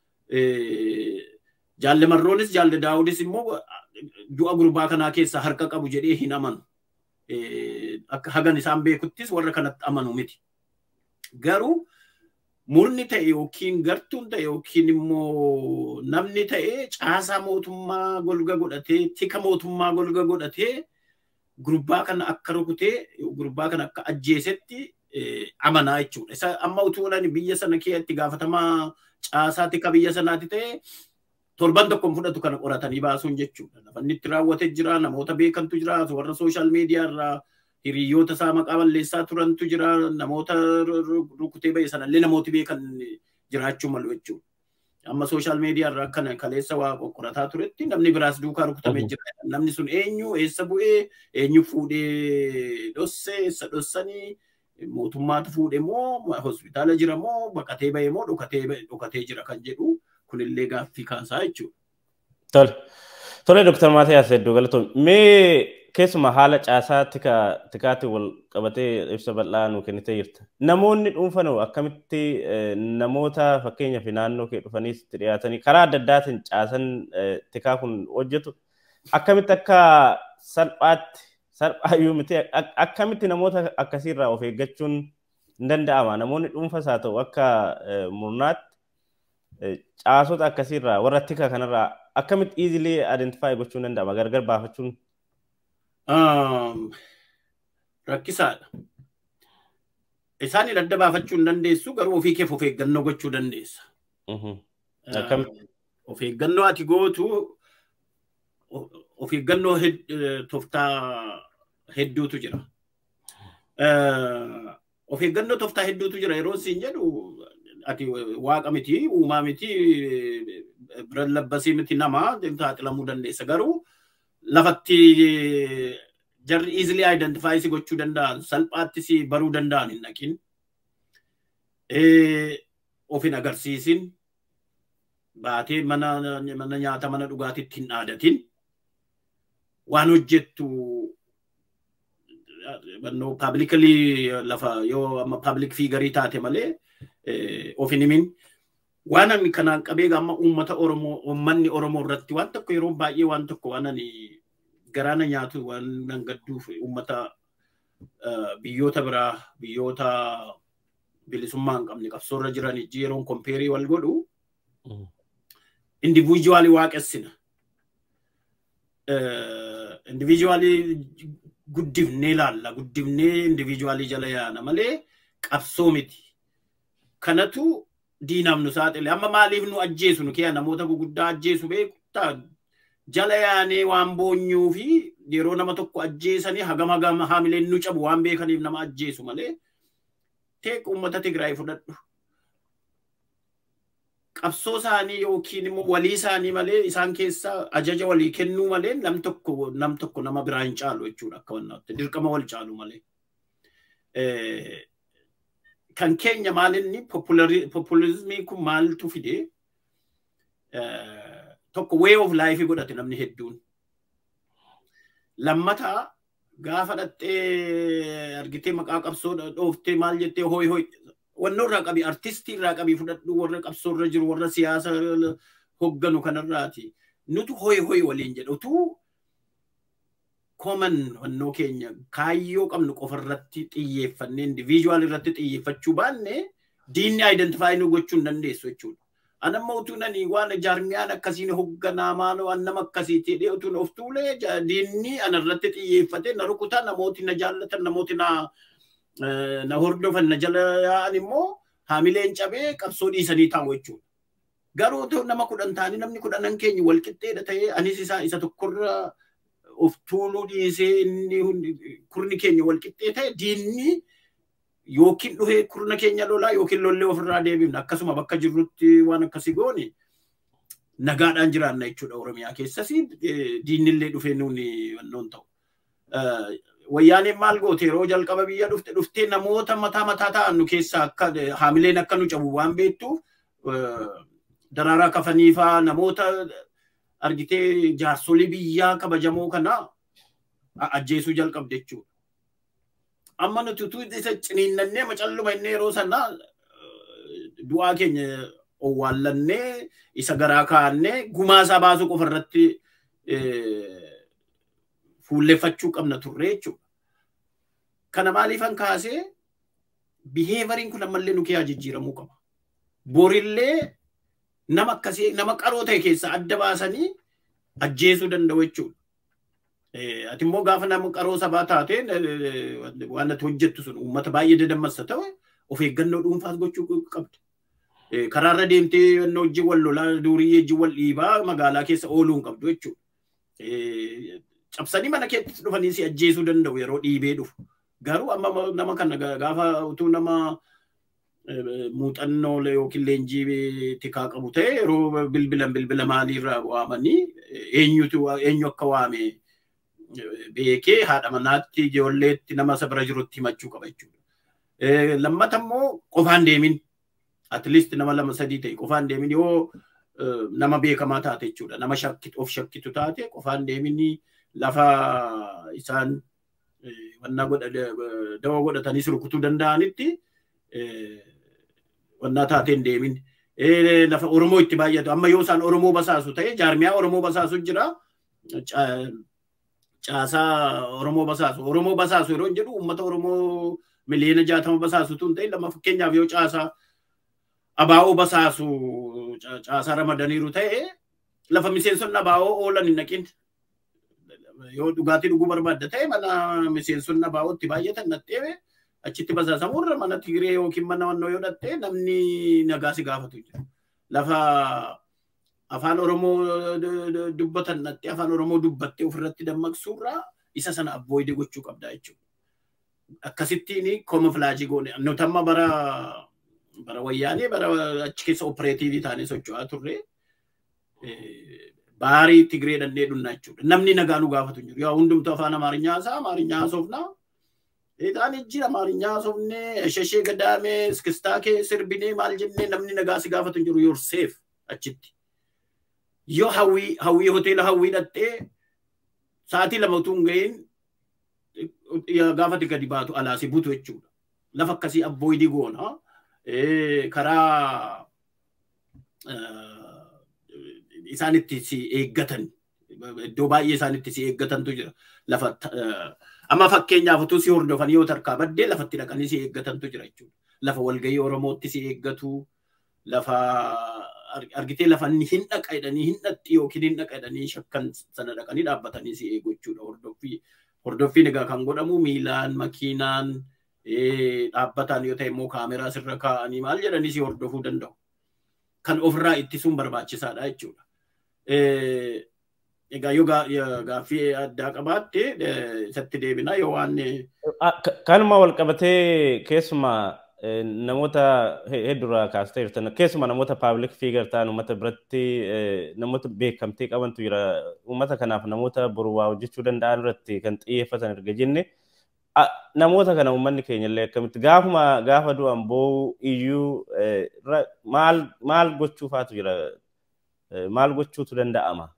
jaalle marroonis jaalle daawudis immoo du'a gurbaa kanaa keessa harka qabu jedhee hin amanu. Akka hagan isaan beekuttis warra kanatti amanu miti. Garuu murni ta'e yookiin gartuun ta'e yookiin immoo namni ta'e caasaa mootummaa golga godhatee tika mootummaa golga godhatee gurbaa kana akka rukutee gurbaa kana akka ajjeesetti amanaa jechuudha. Isa amma utuu biyya sana keessatti gaafatamaa caasaa tika biyya sanaatti ta'e torban tokkoon fudhatu kana qoratanii baasuun jechuudha. Lafanni itti raawwate jira, namoota beekantu jira, warra sooshaal miidiyaa irraa hiriyoota isaa maqaa balleessaa turantu jira namoota rukutee ba'e sanallee namooti beekan jiraachuu malu jechuudha. Amma sooshaal miidiyaa irraa akkana kaleessa waa qoqqorataa turetti namni biraas duukaa rukutamee jira. Namni sun eenyu eessa bu'ee eenyu fuudhee dhosse eessa dhossanii mootummaatu fuudhe moo hospitaala jira moo baqatee ba'e moo dhokatee jira kan jedhu kunillee gaaffii kaasaa jechuudha. Tole. Tole Dr. Maatiyaas Hedduu galatoom. Mee keessumaa haala caasaa tikaatti wal qabatee ibsa bal'aa nuu kennitee jirta. Namoonni dhuunfanoo akkamitti namoota fakkeenyaaf naannoo kee dhufaniis itti dhiyaatanii karaa adda addaatiin caasan tikaa kun hojjetu akkamitti akka salphaatti salphaayyuu miti akkamitti namoota akkasiirraa of eeggachuun hin danda'ama. Namoonni dhuunfas haa ta'u akka murnaatti caasota akkasiirraa warra tika kanarraa akkamitti easily identify gochuun danda'ama gargar baafachuun rakkisaadha. Isaan adda baafachuu hin dandeessu garuu ofii keef of eeggannoo gochuu dandeessa. Of eeggannoo ati gootu of eeggannoo toftaa hedduutu jira. Of eeggannoo toftaa hedduutu jira yeroo siin jedhu ati waaqa miti uumaa miti biran labbasii miti nama saaxilamuu dandeessa garuu lafatti jarri easily identify si gochuu danda'an salphaatti si baruu danda'an hin dhaqin of hin agarsiisin baatee mana nyaata mana dhugaatitti hin dhaadatin waan hojjettu publicly lafa yoo amma public figure taate malee of hin himin waan ani kanaan qabee amma uummata Oromoo uummanni Oromoo irratti waan tokko yeroo baay'ee waan tokko waan ani garaana nyaatu waan nan gadduuf uummata biyyoota biraa biyyoota bilisummaa hin qabne qabsoorra jiran ijji yeroon kompeerii wal godhu indiviijuwaalii waaqessina. Indiviijuwaalii guddifnee laalla guddifnee indiviijuwaalii jala yaana malee qabsoo miti. Kanatu diinaaf nu saaxile amma maaliif nu ajjeesu nu kiyya namoota guguddaa ajjeesu beektaa jala yaanee waan boonyuu fi yeroo nama tokko ajjeesanii hagam hagam haamileen nu cabu waan beekaniif nama ajjeesu malee teeq uummata Tigraay fudhadhu. Qabsoo isaanii yookiin immoo walii isaanii malee isaan keessa ajaja walii kennuu malee nam tokko nam tokko nama biraa hin caalu jechuudha akka wannaatti dirqama wal caalu malee. kan keenya maalinni populizimii kun maaltu fide tokko way of life godhate namni hedduun. Lammataa gaafa dhattee argitee maqaa qabsoo dhooftee maal jettee hoy hoy wannoo irraa qabi artistii irraa qabi fudhadhu warra qabsoo irra jiru warra siyaasa hogganu kanarraati. Nutu hoy hoy waliin jedhu utuu common wannoo keenya kaayyoo qabnu qofa irratti xiyyeeffannee indiviijuwaal irratti xiyyeeffachuu baanne diinni identifaayi nu gochuu hin dandeessu jechuudha. Anamma utuu nani waan jaarmiyaan akkasiin hoogganaa maal waan nama akkasiiti jedhee utuu of tuulee diinni ana irratti xiyyeeffate na rukutaa namooti na jaallatan namooti na na hordofan na jala yaa'an immoo haamileen cabee qabsoo dhiisanii taa'u jechuudha. Garuu nama kudhan ta'anii namni kudhanan keenya wal qixxeedha ta'ee anis isaa isa tokkorra of tuuluu dhiisee inni kurni keenya wal qixxee ta'e diinni yookiin dhufee kurna keenya lolaa yookiin lollee ofirraa deebifna akkasuma bakka jirrutti waan akkasii goone nagaadhaan jiraanna jechuudha Oromiyaa keessas diinnillee dhufee nuuni wannoon ta'u. Wayyaaneen maal goote yeroo jalqaba biyya dhufte dhuftee namoota mataa mataa ta'an nu keessaa akka haamileen akka nu cabu waan beektuuf daraaraa kafaniifaa namoota argitee jaarsolii biyyaa kabajamoo kana ajjeesuu jalqabde jechuudha. Amma nuti utuu isa ciniinnannee macalluma inni yeroo sana du'aa keenya owwaallannee isa garaa kaa'annee gumaa isaa baasuu qofa irratti fuulleffachuu qabna turre jechuudha. Kana maaliifan kaasee biheevariin kun ammallee nu keessaa jijjiiramuu qaba. Borillee nama akkasii nama qaroo ta'e keessaa adda baasanii ajjeesuu danda'u jechuudha. Ati immoo gaafa nama qaroo sabaa taate waan ati hojjettu sun uummata baay'ee dadammassa ta'e of eeggannoo dhuunfaas gochuu qabdi. Karaarra deemtee yannoo wajjin wal lolaa durii wajjin wal dhiibaa magaalaa keessa ooluu hin qabdu jechuudha. cabsanii mana keetti dhufanii si ajjeesuu danda'u yeroo dhiibee dhufu. Garuu amma nama kana gaafa utuu nama muuxannoo yookiin leenjii tikaa qabu ta'e yeroo bilbilan bilbila maaliirraa waamanii eenyutu eenyu akka waame beekee haadha manaatti ijoolleetti nama isa bira jirutti himachuu qaba jechuudha. Lammata immoo qofaan deemin at least nama lama sadii ta'e qofaan deemin yoo nama beekamaa taate jechuudha. Nama of shakkitu taate qofaan deemin lafa isaan wannaa dawaa godhatanii rukutuu danda'anitti wannaa taateen deemin. Lafa Oromoo itti baay'atu. Amma yoo isaan Oromoo basaasu ta'e jaarmiyaa Oromoo basaasu jira. Caasaa Oromoo basaasu. Oromoo basaasu yeroo jedhu uummata Oromoo miliyoona jaatama basaasu tun ta'e lama fakkeenyaaf yoo caasaa abaa'oo basaasu caasaa ramadaniiru ta'e lafa miseensonni abaa'oo oolan hin naqin. Yoo dhugaatii dhuguu barbaadda ta'e mana miseensonni abaa'ootti baay'atan nattee achitti basaasamurra mana Tigree yookiin mana wannoo yoo dhattee namni nagaa si gaafatu jira. Lafa afaan Oromoo dubbatan dhattee afaan Oromoo dubbattee ofirratti dammaqsuurraa isa sana abbooyidee gochuu qabdaa jechuudha. Akkasittiin koomofilaajii goone nuti amma bara bara wayyaanee bara achi keessa opereetiivii taanee socho'aa turre baarii Tigree dandee dhunnaa jechuudha. Namni nagaa nu gaafatu jiru. Yaa hundumtuu afaan Amaarinyaa haasaa Amaarinyaa haasofnaa Egaan jira Amaarinyaa haasofnee shashee gadaamee iskistaa kee sirbinee maal jennee namni nagaa si gaafatu jiru yoo seef achitti. Yoo hawwii hawwii hoteela hawwii dhattee sa'aatii lama utuu hin ga'iin gaafati gadi baatu alaa si butu jechuudha. Lafa akkasii abbooyidii goona. Karaa isaan itti si eeggatan iddoo baay'ee isaan itti si eeggatantu jira. Lafa amma fakkeenyaaf utuu si hordofanii yoo tarkaa baddee lafatti dhaqanii si eeggatantu jira jechuudha. Lafa walgahii Oromootti si eeggatu, lafa argitee lafa hin dhaqa jedhanii hin dhatti yookiin hin dhaqa jedhanii shakkan sana dhaqanii dhaabbatanii si eegu jechuudha. Hordoffii hordoffiin egaa kan godhamu miilaan, makiinaan, dhaabbataan yoo ta'e immoo kaameraa sirra kaa'anii maal jedhanii si hordofuu danda'u. Kan ofirraa ittisuun barbaachisaadha jechuudha. Egaa yoo gaaffii addaa qabaatte isatti deebina yoo waan. Kanuma wal qabatee keessumaa namoota hedduurraa kaastee jirtan keessumaa namoota paabliik fiigar ta'an uummata biratti namoota beekamtii qabantu jira. Uummata kanaaf namoota boru waa hojjechuu danda'an irratti kan xiyyeeffatan erga jenne namoota kana uummanni keenya illee akkamitti gaafuma gaafa du'an boo'u iyyuu maal maal gochuufaatu jira maal gochuutu danda'ama.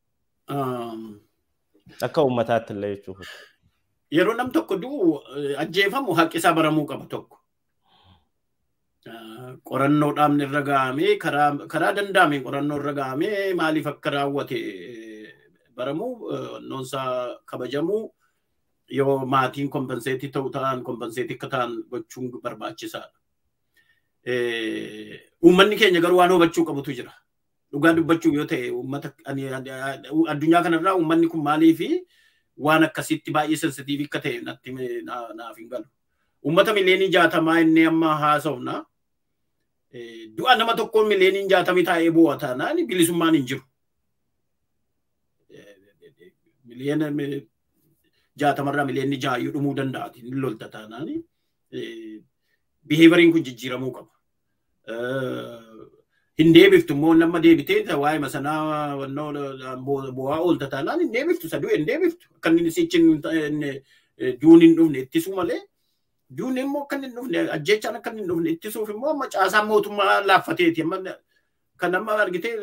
Akka uummataatti illee jechuudha. Yeroo nam tokko du'u ajjeefamu haqi isaa baramuu qaba tokko. Qorannoodhaan irra gahamee karaa danda'ame qorannoo irra gahamee maaliif akka raawwate baramuu noonsaa kabajamuu yoo maatiin kompenseetii ta'u ta'an kompenseetii akka ta'an gochuun barbaachisaadha. Uummanni keenya garuu waan hubachuu qabutu jira. dhugaa dubbachuu yoo ta'e uummata addunyaa kanarraa uummanni kun maalii fi waan akkasitti baay'ee sensitiivii akka ta'e natti naaf hin galu. Uummata mileenii jaatamaa inni amma haasofna. Du'a nama tokkoon mileeniin jaatamii taa'ee bu'a taanaan bilisummaan hin jiru. Miliyoona jaatamarraa mileenni jaayyuu dhumuu danda'a. Inni lolta taanaan biheevariin kun jijjiiramuu qaba. hin deebiftu immoo nama deebitee waa'ee masanaa bu'aa oolta taanaan hin deebiftu saduu hin deebiftu akka inni sichin duun hin dhufne ittisuu malee duun immoo akka hin dhufne ajjechaan akka hin dhufne ittisuuf immoo amma caasaan mootummaa laaffateeti amma kan amma argitee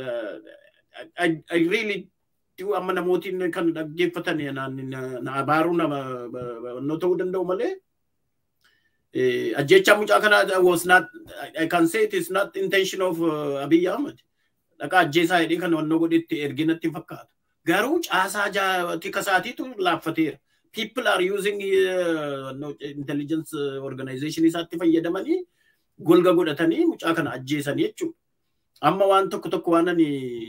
really amma namootiin kan dhaggeeffatan na abaaruu nama ta'uu danda'u malee ajjecha mucaa kana was not I can say it is not intention of uh, Abiy Ahmed. Dhaqa ajjeesaa jedhee kan wannoo godhetti erginatti hin fakkaatu. Garuu caasaa tika isaatiitu laaffateera. People are using uh, no, intelligence organization isaatti fayyadamanii golga godhatanii mucaa kana ajjeesanii jechuudha. Amma waan tokko tokko waan ani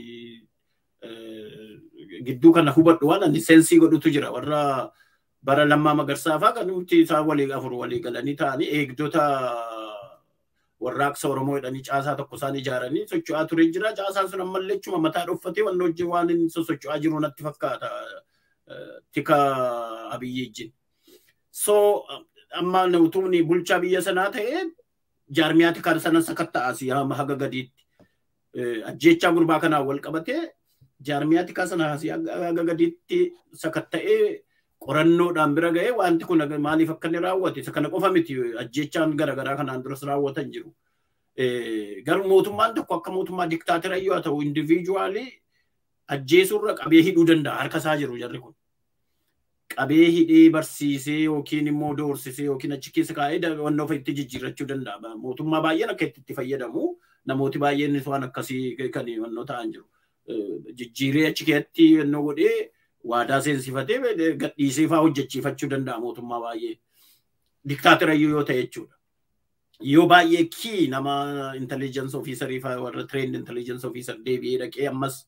gidduu kana hubadhu waan ani sensii godhutu jira warra bara lammaa magarsaa fa'aa kan nuti isaan walii afur walii galanii ta'anii eegdota warraaqsa Oromoo jedhanii caasaa tokko isaan ijaaranii socho'aa ture jira. Caasaan sun ammallee chuma mataa dhoffatee waan hojii waan inni sosocho'aa jiru natti fakkaata. tika abiyyi ijjin. So amma utumni bulchaa biyya sanaa ta'e jaarmiyaa tikaa sana sakatta'asi hamma haga gadiitti. Ajjechaa gurbaa kanaan wal qabatee jaarmiyaa tikaa sana haga gadiitti sakatta'ee qorannoodhaan bira ga'ee wanti kun maaliif akka inni raawwate isa kana qofa miti ajjechaan garaagaraa kanaan duras raawwatan jiru. Garuu mootummaan tokko akka mootummaa diktaatira yoo ta'u indiviijuwaalii ajjeesuurra qabee hidhuu danda'a harka isaa jiru jarri kun. Qabee hidhee barsiisee yookiin immoo doorsisee yookiin achi keessa kaa'ee wanna ofa itti jijjiirrachuu danda'a. Mootummaa baay'een akka itti fayyadamu namooti baay'een waan akkasii kan wannoo ta'an jiru. Jijjiiree achi keessatti wannoo godhee waadaa seensifatee gadhiisee fa'aa hojjechiifachuu danda'a mootummaa baay'ee. Diktaatira yoo ta'e jechuudha. Yoo baay'ee kii nama intelligence officerii fa'aa warra trained intelligence officer deebi'ee dhaqee ammas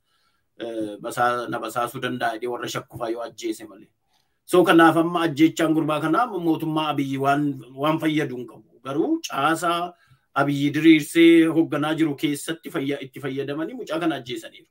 na basaasuu danda'a jedhee warra shakku fa'aa yoo ajjeese malee. So kanaaf amma ajjechaan gurbaa kanaa mootummaa abiyyi waan fayyadu hin qabu. Garuu caasaa abiyyi diriirsee hoogganaa jiru keessatti itti fayyadamanii mucaa kana ajjeesaniiru.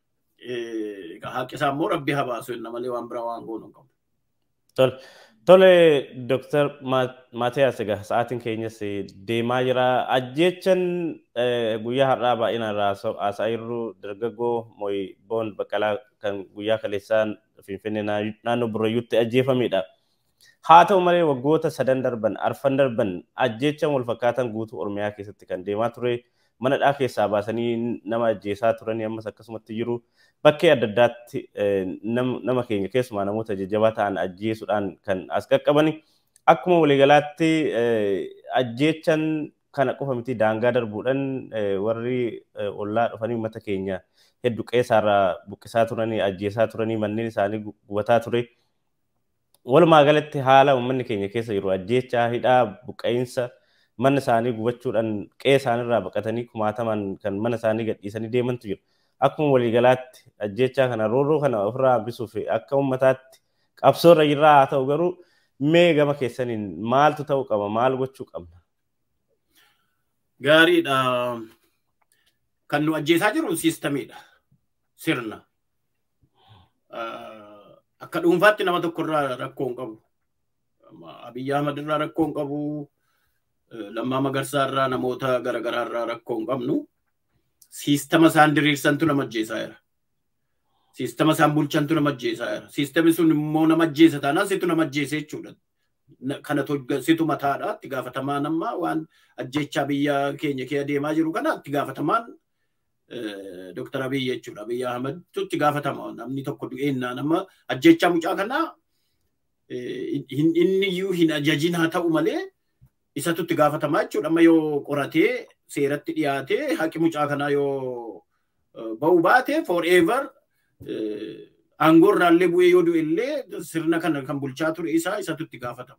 Haqqi isaa immoo rabbi haa baasu jenna malee waan biraa waan goonu hin qabu. Tole, tole Dooktar Maatiyaas egaa sa'aatiin keenyas deemaa jira. Ajjechan guyyaa har'aa baay'inaan haasaa jirru dargaggoo Mooyi Boon Baqqalaa kan guyyaa kaleessaan Finfinnee naannoo Burrayyuutti ajjeefamedha. Haa ta'u malee waggoota sadan darban, arfan darban ajjechan wal fakkaatan guutuu Oromiyaa keessatti kan deemaa ture. Manadhaa keessaa baasanii nama ajjeesaa turanii ammas akkasumatti jiru. Bakkee adda addaatti nama keenya keessumaa namoota jajjabaa ta'an ajjeesuudhaan kan as qaqqabani. Akkuma waliigalaatti ajjechan kana qofa miti daangaa darbuudhaan warri ollaa dhufanii uummata keenya hedduu qeessaarraa buqqisaa turanii ajjeesaa turanii manneen isaanii gubataa ture. Walumaa galatti haala uummanni keenya keessa jiru ajjechaa hidhaa buqqa'iinsa mana isaanii gubachuudhaan qe'ee isaaniirraa baqatanii kumaataman kan mana isaanii gadhiisanii deemantu jiru. Akkuma waliigalaatti ajjechaa kana roorroo kana ofirraa hambisuuf akka uummataatti qabsoorra jirraa haa ta'u garuu mee gama keessaniin maaltu ta'uu qaba maal gochuu qabna? Gaariidha. Kan nu ajjeesaa jiru siistamiidha. Sirna. Akka dhuunfaatti nama tokkorraa rakkoo hin qabu. Abiyyi Ahmad irraa rakkoo hin qabu. Lammaa Magarsaa irraa namoota garaagaraa irraa rakkoo hin qabnu. Siistama isaan diriirsantu nama ajjeesaa jira. Siistama isaan bulchantu nama ajjeesaa jira. Siistamni sun immoo nama ajjeesa taanaan situ nama ajjeese jechuudha. Kana situ mataadha. Itti gaafatamaa nama waan ajjechaa biyya keenya kee deemaa jiru kana itti gaafatamaan Dr. Abiy jechuudha. Abiy Ahmedtu itti gaafatama. Namni tokko du'eennaa nama ajjechaa mucaa kanaa inni iyyuu hin ajajin haa ta'u malee isatu itti gaafatamaa jechuudha. Amma yoo qoratee seeratti dhiyaatee haqi mucaa kanaa yoo ba'u baate forever aangoo irraallee bu'ee yoo du'e illee sirna kana kan bulchaa ture isaa isatu itti gaafatama.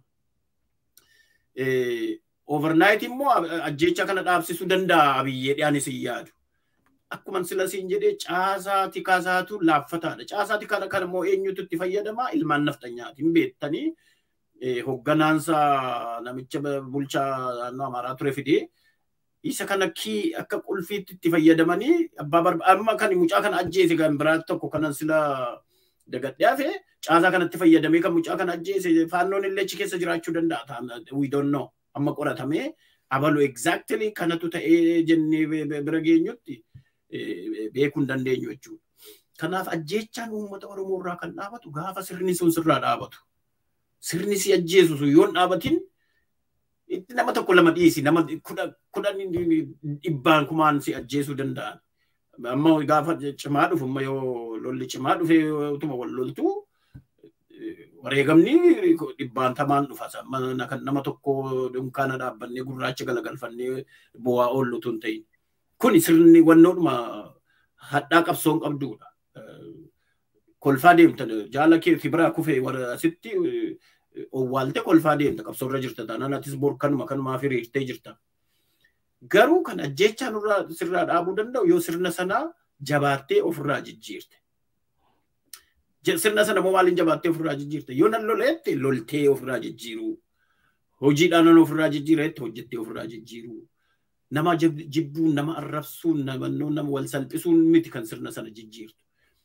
Overnight immoo ajjecha kana dhaabsisuu danda'a abiyyee dhiyaanis hin yaadu. Akkuma sila siin jedhee caasaa tikaasaatu laaffataadha. Caasaa tikaa kana immoo eenyutu itti fayyadama ilmaan naftanyaati. Hin beektanii hogganaansa namicha bulchaa naannoo Amaaraa ture fidee isa kana kii akka qulfiitti itti fayyadamanii abbaa amma kan mucaa kana ajjeese kan biraa tokko kanan sila dagadhee hafe caasaa kanatti fayyadamee kan mucaa kana ajjeese faannoon illee achi keessa jiraachuu danda'a. We don't know. Amma qoratamee abalu exactly kanatu ta'ee jennee bira geenyutti beekuu hin dandeenyu jechuudha. Kanaaf ajjechaan uummata Oromoo irraa kan dhaabatu gaafa sirni sun sirraa dhaabatu. Sirni si ajjeesu sun yoo hin dhaabatin nama tokko lama dhiisi nama kudhan dhibbaan kumaan si ajjeesuu danda'an. Amma gaafa cimaa dhufu amma yoo lolli cimaa dhufe utuma wal loltu wareegamni dhibbaan tamaan dhufa. Nama tokko dunkaana dhaabbannee gurraacha galagalfannee bu'aa oollu tun ta'in. Kuni sirni wannoodhuma hadhaa qabsoon qabduudha. Kolfaa deemta jaala keetii biraa kufee asitti owwaalte kolfaa deemta qabsoorra jirta taanaan atis bor kanuma kanumaa hiriirtee jirta. Garuu kan ajjechaa nurraa sirraa dhaabuu danda'u yoo sirna sanaa jabaattee ofirraa jijjiirte. Sirna sana moo maaliin jabaattee ofirraa jijjiirte? Yoo nan loleette loltee ofirraa jijjiiruu. Hojiidhaan nan ofirraa jijjiiretti hojjettee ofirraa jijjiiruu. Nama jibbuun, nama arrabsuun, nama wal salphisuun miti kan sirna sana jijjiirtu.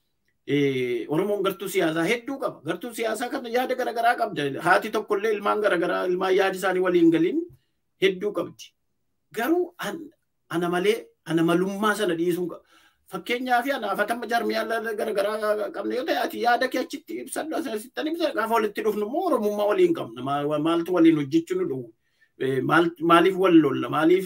Oromoon gartuu siyaasaa hedduu qaba. Gartuu siyaasaa kana yaada garaagaraa qabda. Haati tokkollee ilmaan garaagaraa ilmaan yaadi isaanii waliin galiin hedduu qabdi. Garuu ana malee ana malummaa sana dhiisuu qaba. Fakkeenyaaf anaafatama jarmiyaa garaagaraa qabna yoo ta'e ati yaada kee achitti ibsadhu asittan ibsa gaafa walitti dhufnu immoo Oromummaa waliin qabna. Maaltu waliin hojjechuu nu dhowwu? Maaliif wal lolla? Maaliif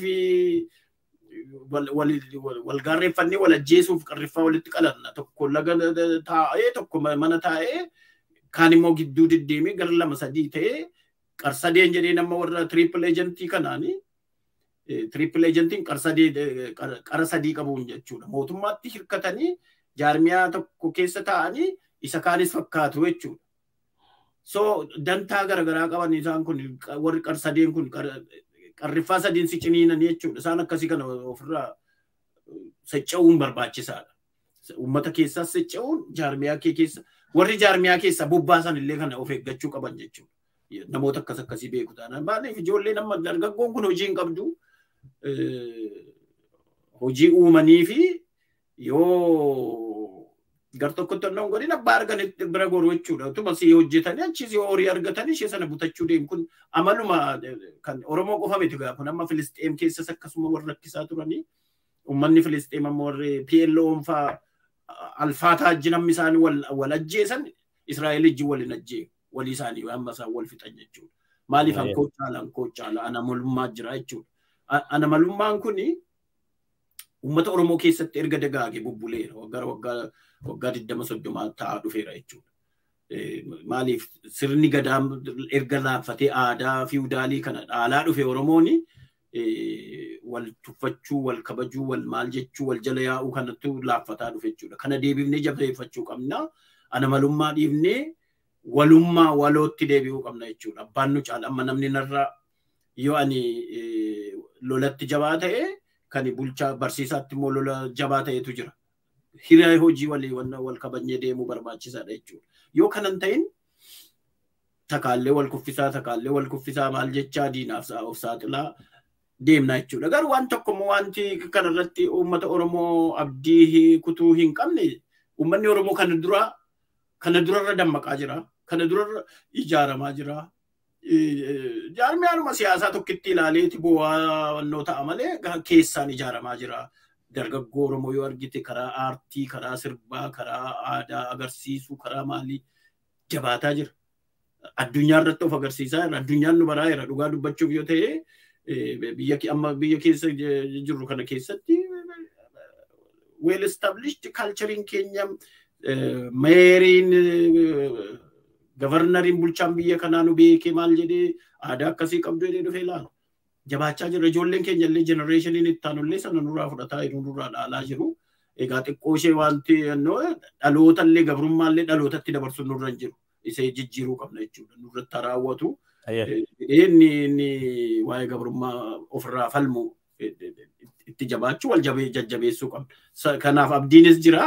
wal gaarreeffannee wal ajjeesuuf qarriffaa walitti qalanna tokko laga taa'ee tokko mana taa'ee kaan immoo gidduu deddeemee gara lama sadii ta'ee qarsadeen jedhee nama warra triple agentii kanaanii triple agentiin qara sadii qabuun jechuudha. Mootummaatti hirkatanii jaarmiyaa tokko keessa taa'anii isa kaanis fakkaatu jechuudha. So dantaa garaagaraa qaban isaan kun warri qarsadeen kun qarriffaa sadiin si ciniinan jechuudha. Isaan akkasii kana ofirraa socho'uun barbaachisaadha. Uummata keessaas socho'uun jaarmiyaa kee keessa warri jaarmiyaa keessa bobbaasan illee kana of eeggachuu qaban jechuudha. Namoota akkas akkasii beeku taanaan maaliif ijoollee nama dargaggoon kun hojii hin qabdu hojii uumanii fi yoo gar tokkotti onnoo godhin abbaa arganitti bira goru jechuudha. Utuma si hojjetanii achis yoo horii argatanii ishee sana butachuu deemu kun amaluma kan Oromoo qofa miti gaa kun amma Filisxeem keessas akkasuma warra rakkisaa turanii uummanni Filisxeem amma warri PLO'n faa alfaataa ajji namni isaanii wal ajjeesan Israa'el ijji waliin ajjee walii isaanii amma isaan wal fixan jechuudha. Maaliif hankoo caala hankoo caala anamalummaa jira jechuudha. Anamalummaan kuni uummata Oromoo keessatti erga dagaage bubbuleera waggaa waggaa waggaa digdama soddoma ta'aa dhufeera jechuudha. Maaliif sirni gadaa erga laaffatee aadaa fiwudaalii kana dhaalaa dhufe Oromooni wal tuffachuu, wal kabajuu, wal maal jechuu, wal jala yaa'uu kanattu laaffataa dhufe jechuudha. Kana deebifnee jabeeffachuu qabna. Anamalummaa dhiifnee walummaa walootti deebi'uu qabna jechuudha. Abbaan nu caala amma namni narraa yoo ani lolatti jabaa ta'e kan bulchaa barsiisaatti immoo lola jabaa ta'etu jira. Hiriyaa hojii walii wal kabajnee deemuu barbaachisaadha jechuudha. Yoo kanan ta'in takaallee wal kuffisaa takaallee wal kuffisaa maal jechaa diinaaf of saaxilaa deemna jechuudha. Garuu waan tokkommoo wanti kanarratti uummata Oromoo abdii kutuu hin qabne uummanni Oromoo kana dura kana durarra dammaqaa jira. Kana durarra ijaaramaa jira. Jaarmiyaanuma siyaasaa tokkitti ilaaleeti bu'aa wannoo ta'a malee keessaan ijaaramaa jira. Dargaggoo Oromoo yoo argite karaa aartii, karaa sirbaa, karaa aadaa agarsiisuu, karaa maalii jabaataa jira. Addunyaa irratti of agarsiisaa jira. Addunyaan nu baraa jira. Dhugaa dubbachuuf yoo ta'e biyya amma biyya keessa jirru kana keessatti well established culturein keenya meeriin gavarnariin bulchaan biyya kanaa nu beekee maal jedhee aadaa akkasii qabdu jedhee dhufee ilaalu. Jabaachaa jira. Ijoolleen keenya illee jenereeshiniin itti aanullee sana nurraa fudhataa jiru nurraa dhaalaa jiru. Egaa xiqqoo ishee wanti dhaloota illee gabrummaa illee dhalootatti dabarsuun nurra hin jiru. Isee jijjiiruu qabna jechuudha. Nurratti raawwatu. Inni inni waa'ee gabrummaa ofirraa falmu itti jabaachuu wal jajjabeessuu qabna. Kanaaf abdiinis jira.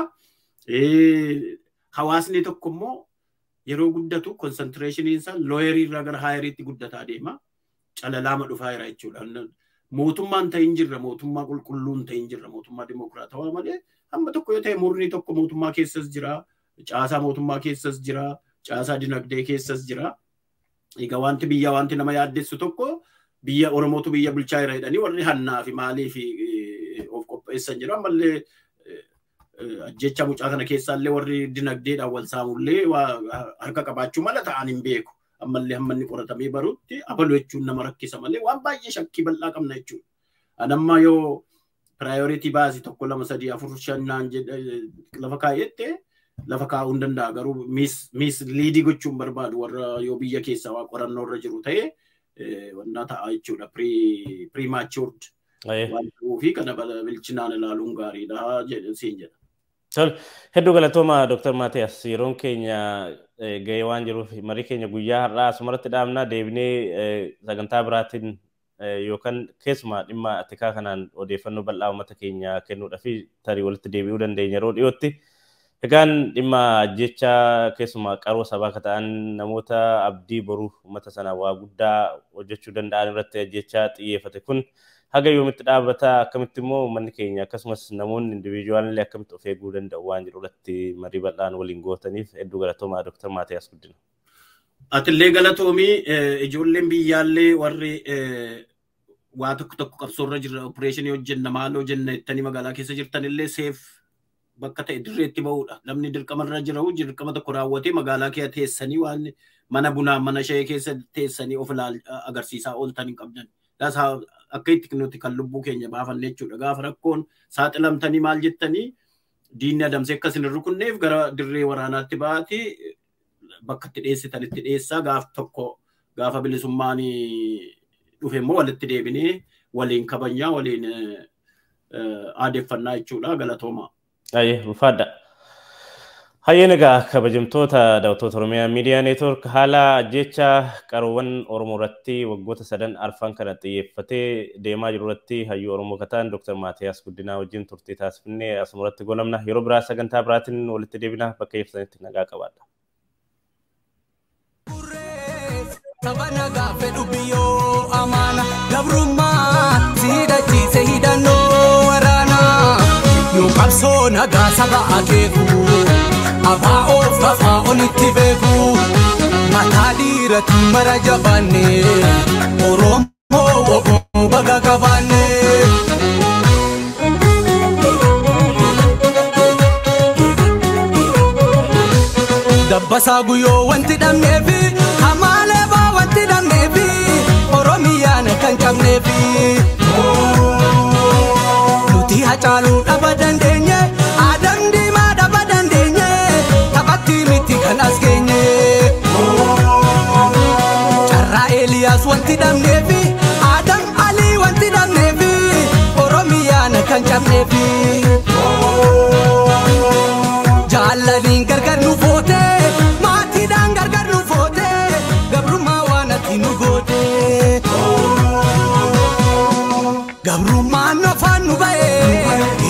Hawaasni tokko immoo yeroo guddatu konsantireeshiniin isaa looyerii irraa gara haayeriitti guddataa deema. Calalaama dhufaa jira jechuudha. Mootummaan ta'in jirra, mootummaa qulqulluun ta'in jirra, mootummaa dimokiraatawaa malee hamma tokko yoo ta'e murni tokko mootummaa keessas jira, caasaa mootummaa keessas jira, caasaa dinagdee keessas jira. Egaa wanti biyya wanti nama yaaddessu tokko biyya Oromootu biyya bulchaa jira jedhanii warri hannaa fi maalii fi of qopheessan jira. Ammallee ajjecha mucaa kana keessaallee warri dinagdeedhaan wal saamullee harka qabaachuu mala ta'an hin beeku. Ammallee hamma inni qoratamee barutti abalu jechuun nama rakkisa malee waan baay'ee shakkii bal'aa qabna jechuudha. Anamma yoo piraayoritii baasii tokko lama sadii afur shannaan lafa kaayette lafa kaa'uu hin danda'a garuu miis liidii gochuun barbaadu warra yoo biyya keessaa waa qorannoo irra jiru ta'e wannaa ta'a jechuudha piriimaachuurd waan ta'uufi kana bilchinaan ilaaluun gaariidha siin jedha. Tol, hedduu galatooma Dr. Maatiyas yeroon keenya gahee waan jiruuf marii keenya guyyaa har'aa asumarratti dhaabnaa deebinee sagantaa biraatiin yookaan keessumaa dhimma atikaa kanaan odeeffannoo bal'aa uummata keenya kennuudhaa fi tarii walitti deebi'uu dandeenya yeroo dhiyootti. Egaan dhimma ajjecha keessumaa qaroo sabaa akka ta'an namoota abdii boruu uummata sana waa guddaa hojjechuu danda'an irratti ajjecha xiyyeeffate kun haga yoomitti dhaabbata akkamitti immoo uummanni keenya akkasumas namoonni indiviijuwaalillee akkamitti of eeguu danda'u waan jedhu irratti marii bal'aan waliin gootaniif hedduu galatoomaa Dr. Maatiyaas Guddina. Atillee galatoomii ijoolleen biyyaallee warri waa tokko tokko qabsoorra jirra opereeshinii hojjenna maaloo jenna jettanii magaalaa keessa jirtanillee seef bakka ta'e dirreetti ba'uudha. Namni dirqamarra jirahu dirqama tokko raawwatee magaalaa kee teessanii waan mana bunaa mana shayee keessa teessanii of agarsiisaa ooltan hin qabdan. Akka itti nuti kan lubbuu keenya baafanne jechuudha. Gaafa rakkoon saaxilamtanii maal jettanii diinni adamsee akkas hin rukunneef gara dirree waraanaatti ba'aati bakka itti dhiyeessitanitti dhiyeessaa gaaf tokko gaafa bilisummaan dhufe immoo walitti deebinee waliin kabajnaa waliin aadeeffannaa jechuudha galatooma. Ayyee ulfaadha. Hayyeen egaa kabajamtoota daawwattoota Oromiyaa Miidiyaa Neetwoork haala ajjecha qaroowwan Oromoo irratti waggoota sadan arfan kana xiyyeeffatee deemaa jiru irratti hayyuu Oromoo kataan Dr. Maatiyaas Guddinaa wajjin turtii taasifnee asuma irratti golamna. Yeroo biraa sagantaa biraatiin walitti deebina bakka ibsanitti nagaa qabaadha. Saba nagaa fedhu biyyoo amaana gabrummaa siidhachiise hidhannoo waraanaa nu qabsoo nagaa saba akeeku abaa of afaa onitti beeku mataa dhiirati mara jabaanne oromoo woboo baga qabaanne. Dabbasaa guyyoo wanti dhabneefi hamaalee baa wanti dhabneefi oromiyaan kan cabneefi. Nuti hacaaluu dhaba dandeenye aadaan diimaa dhaba dandeenye taphatti miti kan as geenye. Carraa Eeliyaas wanti dhabneefi aadaan Alii wanti dhabneefi oromiyaan kan cabneefi. Jaallaniin gargar nu foote maatiidhaan gargar nu foote gabrummaa waan ati nu goote. Gabrummaan afaan nu ba'e